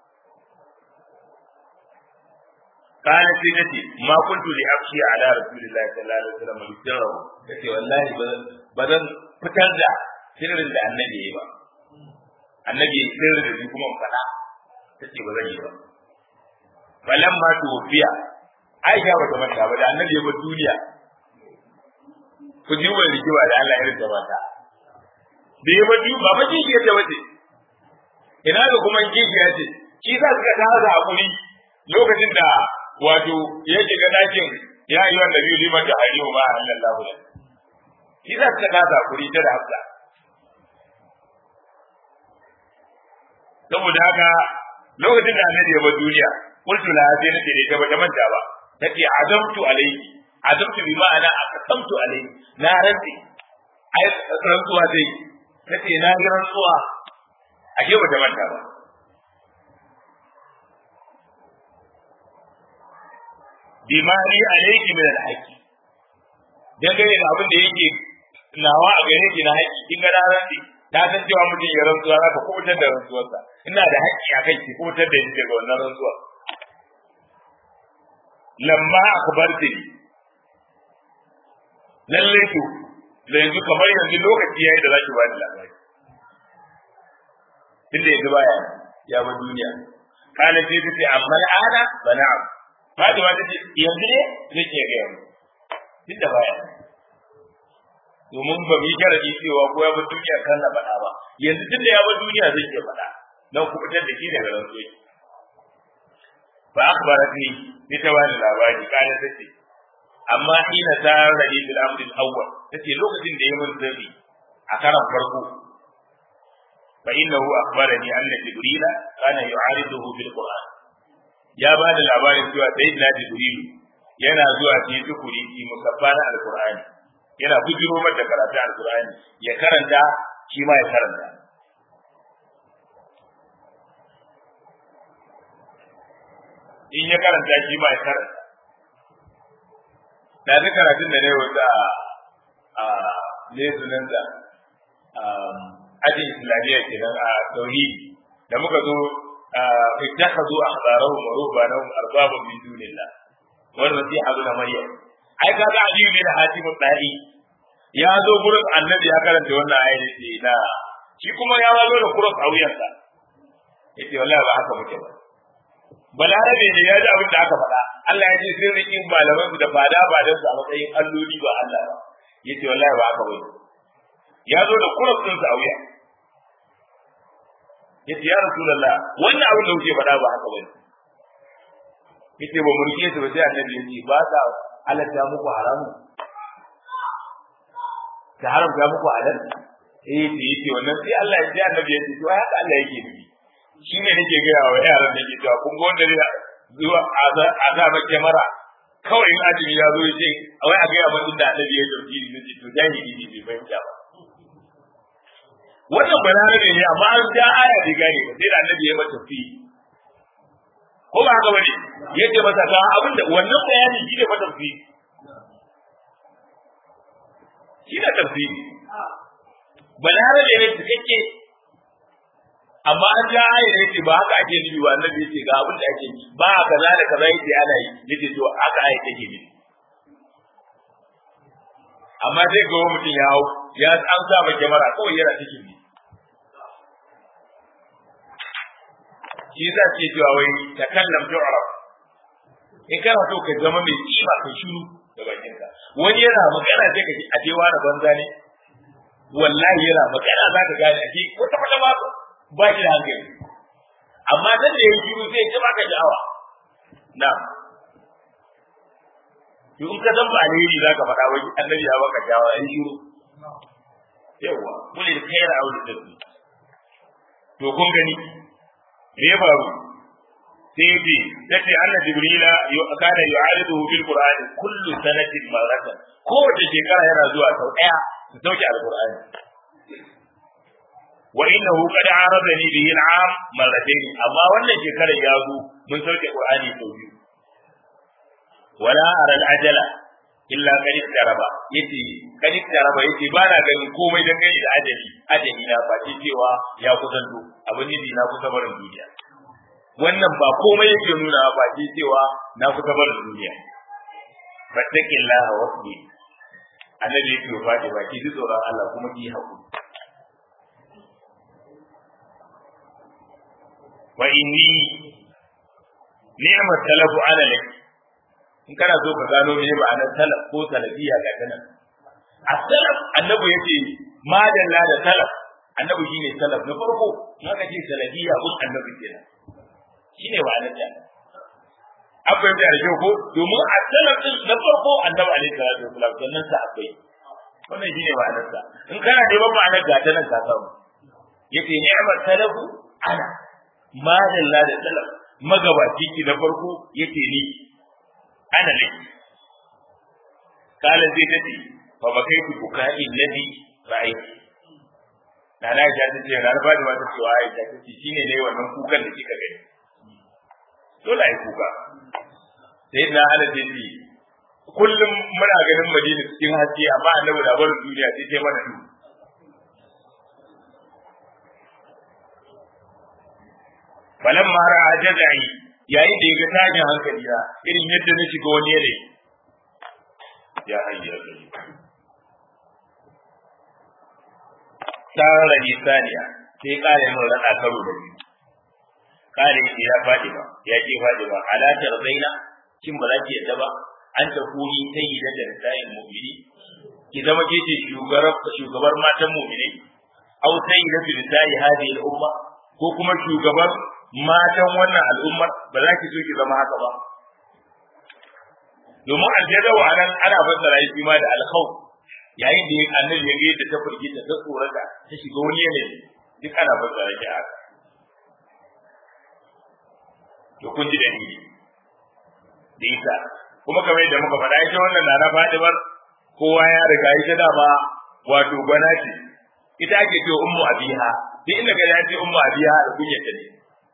قال سيدتي ما كنت لأبكي على رسول الله صلى الله عليه وسلم بسره kace wallahi ba zan fitar da sirrin da annabi yayi ba annabi yayi sirri da shi kuma fada tace ba zan yi ba balan ma tufiya Aisha ba ta manta ba da annabi ya bar duniya ku ji wani rikiwa da Allah ya rinda mata da ya bar duniya ba ba kishi ta wace ina ga kuma kishi ya ce shi za su ga ta haza hakuri lokacin da wato ya shiga dakin ya yi wanda biyu liman da hariyo ba a hannun lahula shi za ta kasa kuri ta da hafsa saboda haka lokacin da annabi ya bar duniya qultu la sai nace ne ta bata manta ba tace azamtu alayki azamtu bi ma'ana aqsamtu alayki na rantsi ai rantsuwa dai tace na ga rantsuwa ashe bata manta ba bimari alayki min al-haqi dangane da abin da yake nawa a gare ki na haƙi kin ga rantsi ta san cewa mutum ya rantsuwa za ka kubutar da rantsuwarsa ina da haƙƙi a kai ki kubutar da ni daga wannan rantsuwar lamma akbarti lalle to da yanzu kamar yanzu lokaci yayi da zaki bani labari inda yanzu baya ya ba duniya kana sai ta ce amma al'ada ba na'am Fatima ta ce yanzu ne zai ke ga yanzu duk da baya domin ba mu yi sharadi cewa ko ya bar duniya kan na faɗa ba yanzu tunda ya bar duniya zai ke faɗa don ku fitar da shi daga rantsuwa fa akhbaratni bi tawali labari kana tace amma ina ta radi bil amri al-awwal tace lokacin da ya mun zabi a karan farko fa innahu akhbarani anna jibrila kana yu'ariduhu bil qur'an ya ba da labarin cewa sayyidina jibril yana zuwa cikin tukuri ki musaffa na alqur'ani yana bujiro mata karatu alqur'ani ya karanta shi ma ya karanta in ya karanta shi ma ya karanta da duk karatun da ne wata a ne sunan da ajin islamiyya kenan a tauhidi da muka zo ittakhadhu ahbarahum wa ruhbanahum arbaban min dunillah wal masih ibn maryam ai kaga ali bin hatim dai ya zo gurin annabi ya karanta wannan ayat ce na shi kuma ya zo da kuros a wuyansa yace wallahi ba haka muke ba balarabe ne ya ji abin da aka faɗa Allah ya ce sun riƙi malaman su da fada ba don su a matsayin alloli ba Allah ba yace wallahi ba haka bane ya zo da kurus din sa a wuya yace ya rasulullah wannan abin da kuke faɗa ba haka bane yace ba mu rike su ba sai annabi yace ba sa halatta muku haramun ta haramta muku halal eh ce yace wannan sai Allah ya ji annabi yace to haka Allah yake nufi shine nake ga wa yaran da ke cewa kun ga wanda zai zuwa azaba kyamara kawai in azumi ya zo ya ce a wai a gaya mun inda annabi ya dauki ni nace to jahili ne bai fahimta ba wannan balarabe ne amma an ja aya da gane ba sai da annabi ya mata fi ko ba haka bane yace masa ga abin da wannan bayani shi ne mata fi shi ne tafsiri balarabe ne cikakke amma an ja aya da yace ba haka ake nufi ba annabi yace ga abin da ake nufi ba kaza da kaza yace ana yi yace to haka aya take nufi amma sai ga mutum ya hau ya an sa ba kyamara kawai yana cikin ne shi za ce cewa wai ta kallam tu'raf in kana so ka zama mai kima ka shiru da bakinka wani yana magana sai ka ji a jewa na banza ne wallahi yana magana za ka gane ake wata wata ba ba shi da hankali amma dan da ya shiru sai ya baka sha'awa na to in ka san ba alheri za ka faɗa wani annabi ya baka sha'awa ya shiru yawa kulil khaira aw lidhi to kun gani me ya faru sai bi tace anna jibrila kana yu'aridu bil qur'an kullu sanatin maratan kowace shekara yana zuwa sau daya su sauke alqur'ani wa innahu qad aradani bihi al'am marratayn amma wannan shekarar ya zo mun sauke qur'ani sau biyu wala ara al'ajala illa qad taraba yace qad taraba yace ba na ganin komai dan gani da ajali ajali na ba cewa ya kusanto abin ne na kusa barin duniya wannan ba komai yake nuna ba ce cewa na kusa barin duniya fattakillaha wasbi annabi yake ba ba ki ji tsoron Allah kuma ki hakuri wa inni ni'mat talafu ala lak in kana so ka gano me ma'anar talaf ko talafiya ga kana as-salaf annabi yace madalla da talaf annabi shine salaf na farko in aka ce salafiya kun annabi kenan shine ma'anar ta an fahimta da kyau ko domin a salaf din na farko annabi alaihi salatu wasalam sannan sa akwai wannan shine ma'anar sa in kana neman ma'anar ga ta nan ka samu yace ni'mat talafu ana madalla da salaf magabaci ki na farko yace ni ana ne kala zai tace fa bakaitu bukai ladhi ra'aytu na na ta ce na ba da wata cewa ai ta ce shine ne wannan kukan da kika gani dole ai kuka sai na ala ce kullum muna ganin madina cikin haske amma annabi da barin duniya sai sai mana duhu falan mara a jazai yayin da ya ga tashin hankali na irin yadda na shiga wani yanayi ya hayyar gari tsara nisaniya sai kare min rana karo da biyu kare shi ya faɗi ba ya ce faɗi ba halatar zaina kin ba za ki yadda ba an ta kuni sai yi da nisa'in mu'mini ki zama ke ce shugabar matan mu'mini au sai yi da nisa'i hadi al'umma ko kuma shugabar matan wannan al'ummar ba za ki so ki zama haka ba domin aljada wa anan ana fassara shi ma da alkhawf yayin da annabi ya ga yadda ta firgita ta tsorata ta shiga wani yanayi duk ana fassara shi haka to kun ji dalili da isa kuma kamar yadda muka faɗa ita wannan na na Fatimar kowa ya riga ita dama wato gwana ce ita ake ce ummu abiha duk inda ga ya ce ummu abiha da kunyata ne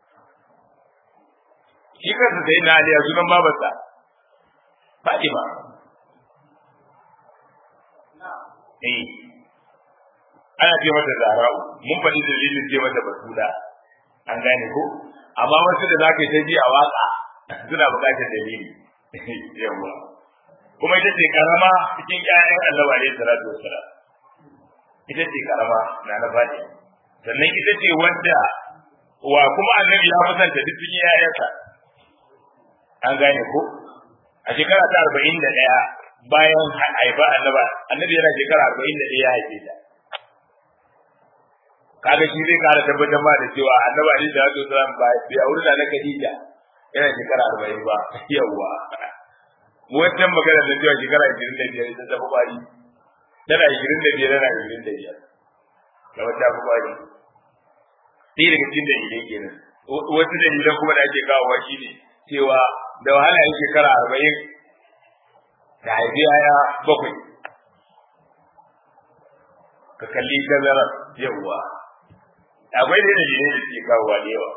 shi kansa sai na aliya sunan babarsa Fatima eh ana ce mata Zahra'u mun faɗi dalilin ce mata Basula an gane ko amma wasu da zaka yi ta ji a waka suna buƙatar dalili yawa kuma ita ce karama cikin ƴaƴan Allah alaihi salatu wassalam ita ce karama na na Fatima sannan ita ce wadda wa kuma annabi ya musanta duk cikin ƴaƴansa an gane ko a shekara ta arba'in da ɗaya bayan haifa annaba annabi yana shekara arba'in da ɗaya ya haife ta kaga shi zai kara tabbatar ma da cewa annabi alaihi salatu wasalam ba bai aure da na Khadija yana shekara arba'in ba yawwa wancan magana da cewa shekara ashirin da biyar ita ta fi kwari tana ashirin da biyar tana ashirin da biyar da wata fi kwari sai daga cikin dalilai kenan wasu dalilan kuma da ake kawowa shi ne cewa da wahala yin shekara arba'in da haifi yaya bakwai ka kalli tazarar yawwa akwai da dalilai da suke kawowa da yawa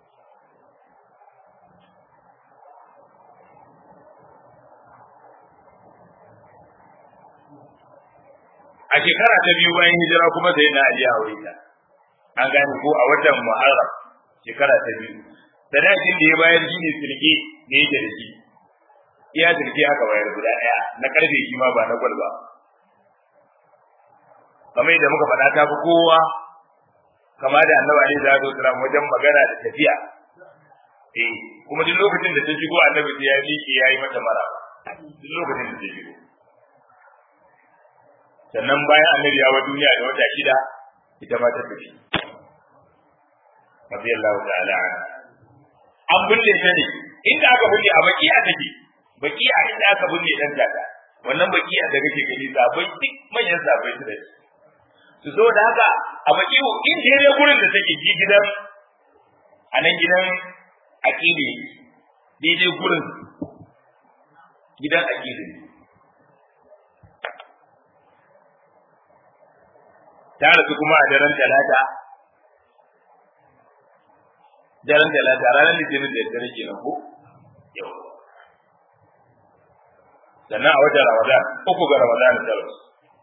a shekara ta biyu bayan hijira kuma sai na ajiye aure ta an gane ko a watan muharram shekara ta biyu sadakin da ya bayar shi ne silke da yake da shi iya silke aka bayar guda ɗaya na karfe shi ma ba na gwal ba kamar yadda muka faɗa ta fi kowa kama da annabi alaihi salatu wasalam wajen magana da tafiya eh kuma duk lokacin da ta shigo annabi sai ya miƙe ya yi mata mara duk lokacin da ta shigo sannan bayan annabi ya wa duniya da wata shida ita ma ta tafi radiyallahu ta'ala an bulle ta ne inda aka bulle a bakiya take bakiya inda aka bulle dan tata wannan bakiya da kake gani sabai duk manyan sabai su da shi su so da haka a bakiyo in je gurin da take ji gidan a nan gidan akili daidai gurin gidan akili ta rasu kuma a daren talata daren talata ranar litinin da dare ke nan ko yau sannan a watan ramadan uku ga ramadan ta rasu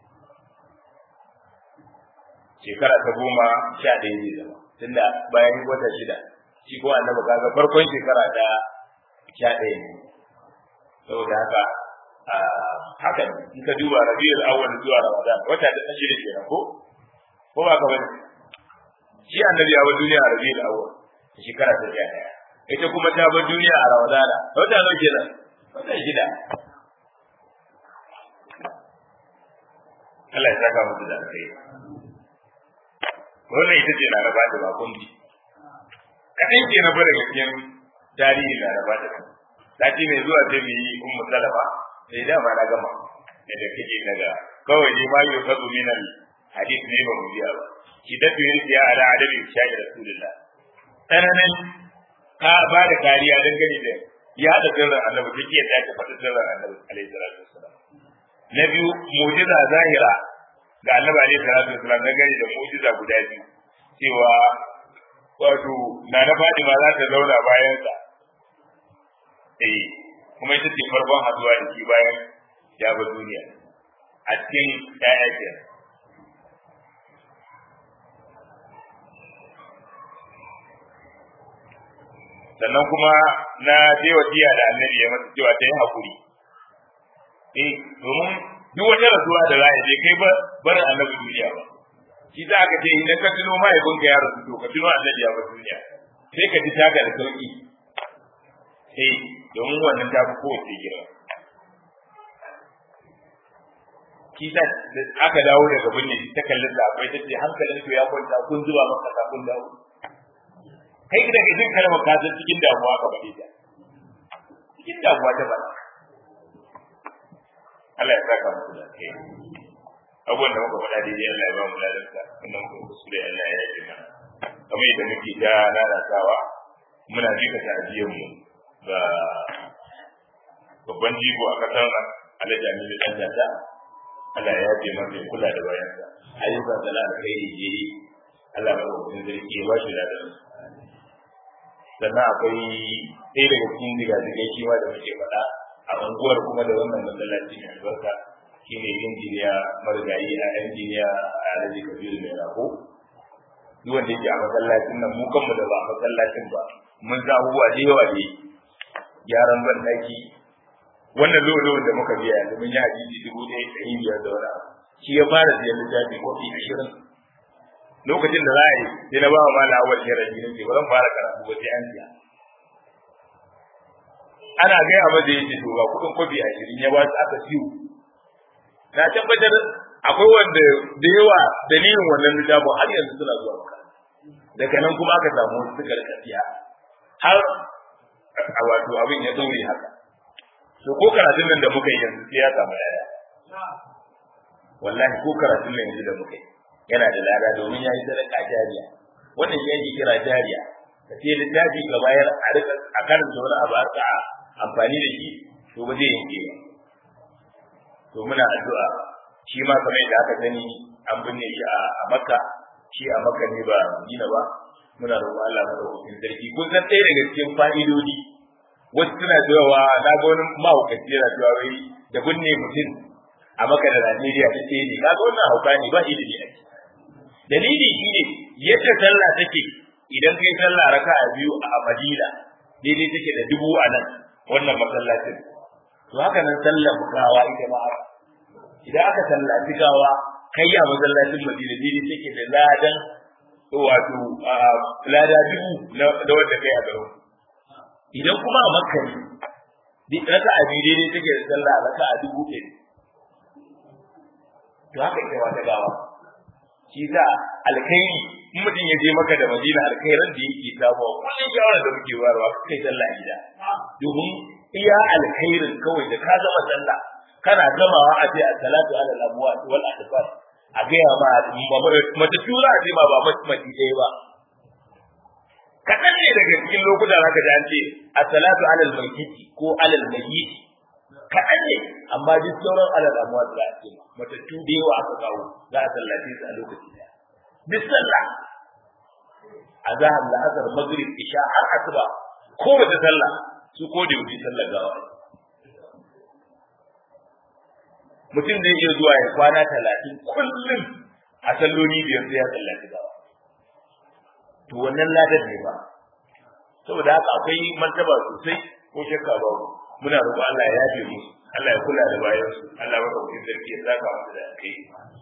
shekara ta goma sha ɗaya ne zama tunda bayan wata shida shi ko annabi kaga farkon shekara ta sha ɗaya ne saboda haka haka in ka duba rabiul awwal zuwa ramadan wata da ta shida kenan ko ko ba ka bane shi annabi ya bar duniya a rabiul awwal shekara ta sha ɗaya ita kuma ta bar duniya a ramadana wata nawa kenan wata shida Allah ya saka musu da alkhairi wannan ita ce laraba da bakon ji kaɗan ke na bada cikin tarihin laraba da sati mai zuwa sai mu yi ummu salama sai dama na gama da kake daga kawai ne ma yi kazu minal hadith ne ba mu biya ba ki da fi ya ala adabi sha'i rasulullah tsananin ka ba da kariya dangane da ya da sirrin annabi take yadda ta faɗi sirrin annabi alaihi salatu wassalam na biyu mu'jiza zahira ga annabi alaihi salatu wasallam na gani da mu'jiza guda biyu cewa wato na na Fatima za ta zauna bayan sa eh kuma ita ce farkon haduwa da shi bayan ya bar duniya a cikin ƴaƴa kenan sannan kuma na je wasiya da annabi ya masa cewa ta yi hakuri eh domin duk wata rasuwa da za a je kai ba barin annabi duniya ba shi za ka ce idan ka tuno mahaifinka ya rasu to ka tuno annabi ya bar duniya sai ka ji taka da sauki eh domin wannan ta fi kowace girma shi sa aka dawo daga binne ta kallon da akwai ta ce hankalin to ya kwanta kun zuba maka ka kun dawo kai da jin kalmar ka san cikin damuwa ka bade ta cikin damuwa ta bada Allah ya saka muku da kai abubuwan da muka faɗa daidai Allah ya ba mu ladarsa wannan kuma kuskure Allah ya yi mana kamar yadda muke ta lalatawa muna jika ta'aziyar mu ga babban jigo a kasar nan Alhaji Aminu Dan Tata Allah ya yafe masa ya kula da bayansa ayyukan sana da kai ne Allah ba ku zargi ya ba shi ladarsa sannan akwai ɗaya daga cikin jigajigai shi ma da muke faɗa a unguwar kuma da wannan masallaci mai albarka shi ne injiniya marigayi a injiniya a alaji kabiru mai rako duk wanda yake a masallacin nan mu kanmu da ba a masallacin ba mun za abubuwa da yawa ne gyaran ban ɗaki wannan lolo da muka biya yanzu mun yi hadisi dubu ɗaya ɗari biyar da wani abu shi ya fara siyan littafi kofi ashirin lokacin da za a yi sai na ba wa mala awal sharafi na ce ba zan fara karatu ba sai an siya ana gaya masa yace to ga kudin kofi ashirin ya ba su aka siyo na tabbatar akwai wanda da yawa dalilin wannan littafin har yanzu suna zuwa maka daga nan kuma aka samu wasu suka rika siya har a wato abin ya daure haka to ko karatun nan da muka yi yanzu sai ya samu yaya wallahi ko karatun nan yanzu da muka yi yana da lada domin ya yi sadaka jariya wannan shi yake kira jariya ka ce littafi ka bayar a rika a karanta wani abu a ka amfani da shi to ba zai yanke ba to muna addu'a shi ma kamar yadda aka sani an binne shi a makka shi a makka ne ba madina ba muna roƙon Allah madaukakin sarki kun san ɗaya daga cikin fa'idodi wasu suna cewa na ga wani mahaukaci yana cewa wai da binne mutum a maka da Najeriya ta ce ne kaga wannan hauka ne ba ilimi a ciki dalili shine yadda sallah take idan kai sallah raka'a biyu a Madina daidai take da dubu a nan wannan masallacin to haka nan sallar gawa ita ma idan aka sallaci gawa kai a masallacin Madina daidai take da ladan wato lada dubu da wanda kai a garin idan kuma a Makka ne raka'a biyu daidai take da sallah raka'a dubu ɗaya to haka ita wata gawa shi za alkhairi in mutum ya je maka da madina alkhairan da yake samu kullum shawara da muke warwa kai sallah gida domin iya alkhairin kawai da ka zama sallah kana gamawa a ce salatu ala al-abwa wal adfar a ga ya ma mata tura a ce ma ba mace ɗaya ba kaɗan ne daga cikin lokuta zaka ji an ce as-salatu ala al-mayyiti ko ala al-mayyiti kaɗan ne amma duk sauran alal amuwa da ake matattu da yawa aka kawo za a sallace su a lokaci daya duk sallah a zahar la'asar maghrib isha har asuba ko wata sallah su ko da yau sallar gawa mutum zai iya zuwa ya kwana talatin kullum a salloli biyar sai ya sallaci gawa to wannan ladar ne ba saboda haka akwai martaba sosai ko shakka babu muna roƙon Allah ya yafe mu Allah ya kula da bayan su Allah madaukakin sarki ya saka musu da kai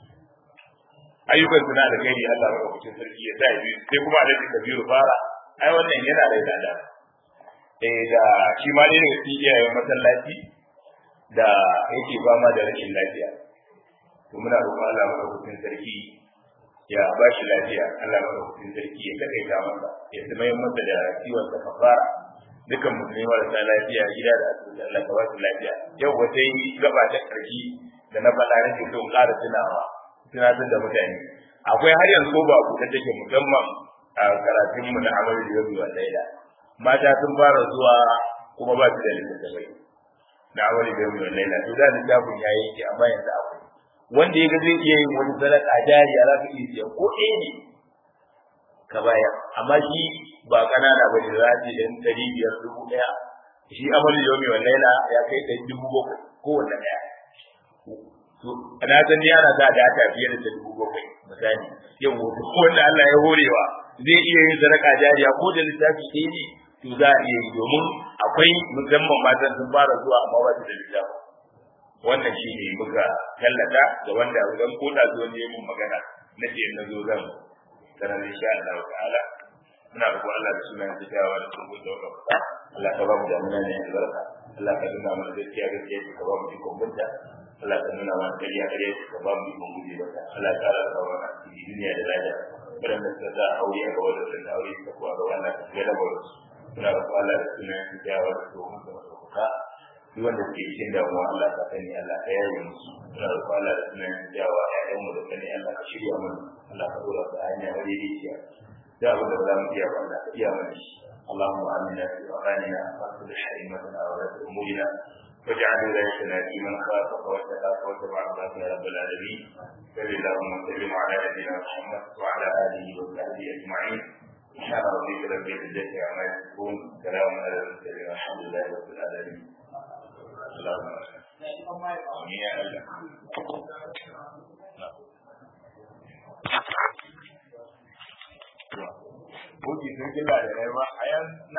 ayyukan suna da kai Allah madaukakin sarki ya sa biyu sai kuma Alhaji Kabiru fara ai wannan yana da lada eh da shi ma ne daga cikin iyayen masallaci da yake fama da rashin lafiya to muna roƙon Allah madaukakin sarki ya ba shi lafiya Allah madaukakin sarki ya takaita masa ya zama masa da ciwon sa kafara dukan musulmi marasa lafiya gida da asibiti Allah ka ba su lafiya yau wata yi gaba ta ƙarshe da na faɗa nake so in ƙara tunawa tunatar da mutane akwai har yanzu ko ba ku ta take musamman a karatun mu na amalu da yau wa laila mata sun fara zuwa kuma ba su da littattafai na amalu da yau wa laila to da littafin ya yanke amma yanzu akwai wanda ya ga zai iya yin wani sadaka jariya za ka iya siya ko ɗaya ne ka bayar amma shi ba kanana ba ne za ce ɗan ɗari biyar dubu ɗaya shi amalu yomi wa laila ya kai ɗari dubu bakwai kowanne ɗaya to na san ni ana sa data fiye da ta dubu bakwai misali yau wato wanda Allah ya horewa zai iya yin sadaka jariya ko da littafi ɗaya ne to za a iya yi domin akwai musamman matan sun fara zuwa amma ba su da littafi wannan shi ne muka tallata da wanda zan koda zo ne mun magana na ce na zo zan sanar insha Allah ta'ala muna roƙon Allah da sunan kitawa da kuma da wannan Allah ka ba mu damuna ne albarka Allah ka nuna mana gaskiya gaskiya ka ba mu ikon bunta Allah ka nuna mana kariya kariya ka ba mu ikon guje mata Allah ka ƙara ka mana cikin duniya da lafiya waɗanda suka sa aure a gaba da sun aure ka kuwa ga wannan ka ga da mura muna roƙon Allah da sunan kitawa da kuma da wannan duk wanda suke cikin damuwa Allah ka sani Allah ka yaye musu muna roƙon Allah da sunan kitawa ƴaƴan mu da sani Allah ka shirya mana Allah ka dora su a hanya madaidaiciya da abin da za mu iya ba Allah ka iya mana shi اللهم آمنا في أوطاننا واصلح أئمتنا ولاة أمورنا واجعل ولايتنا في من خافك واتقاك واتبع رضاك يا رب العالمين صل اللهم وسلم على نبينا محمد وعلى آله وصحبه أجمعين سبحان ربك رب العزة عما يصفون سلام على المرسلين والحمد لله رب العالمين اللهم آمين يا الله Oke, sun kila da rai ba, a yan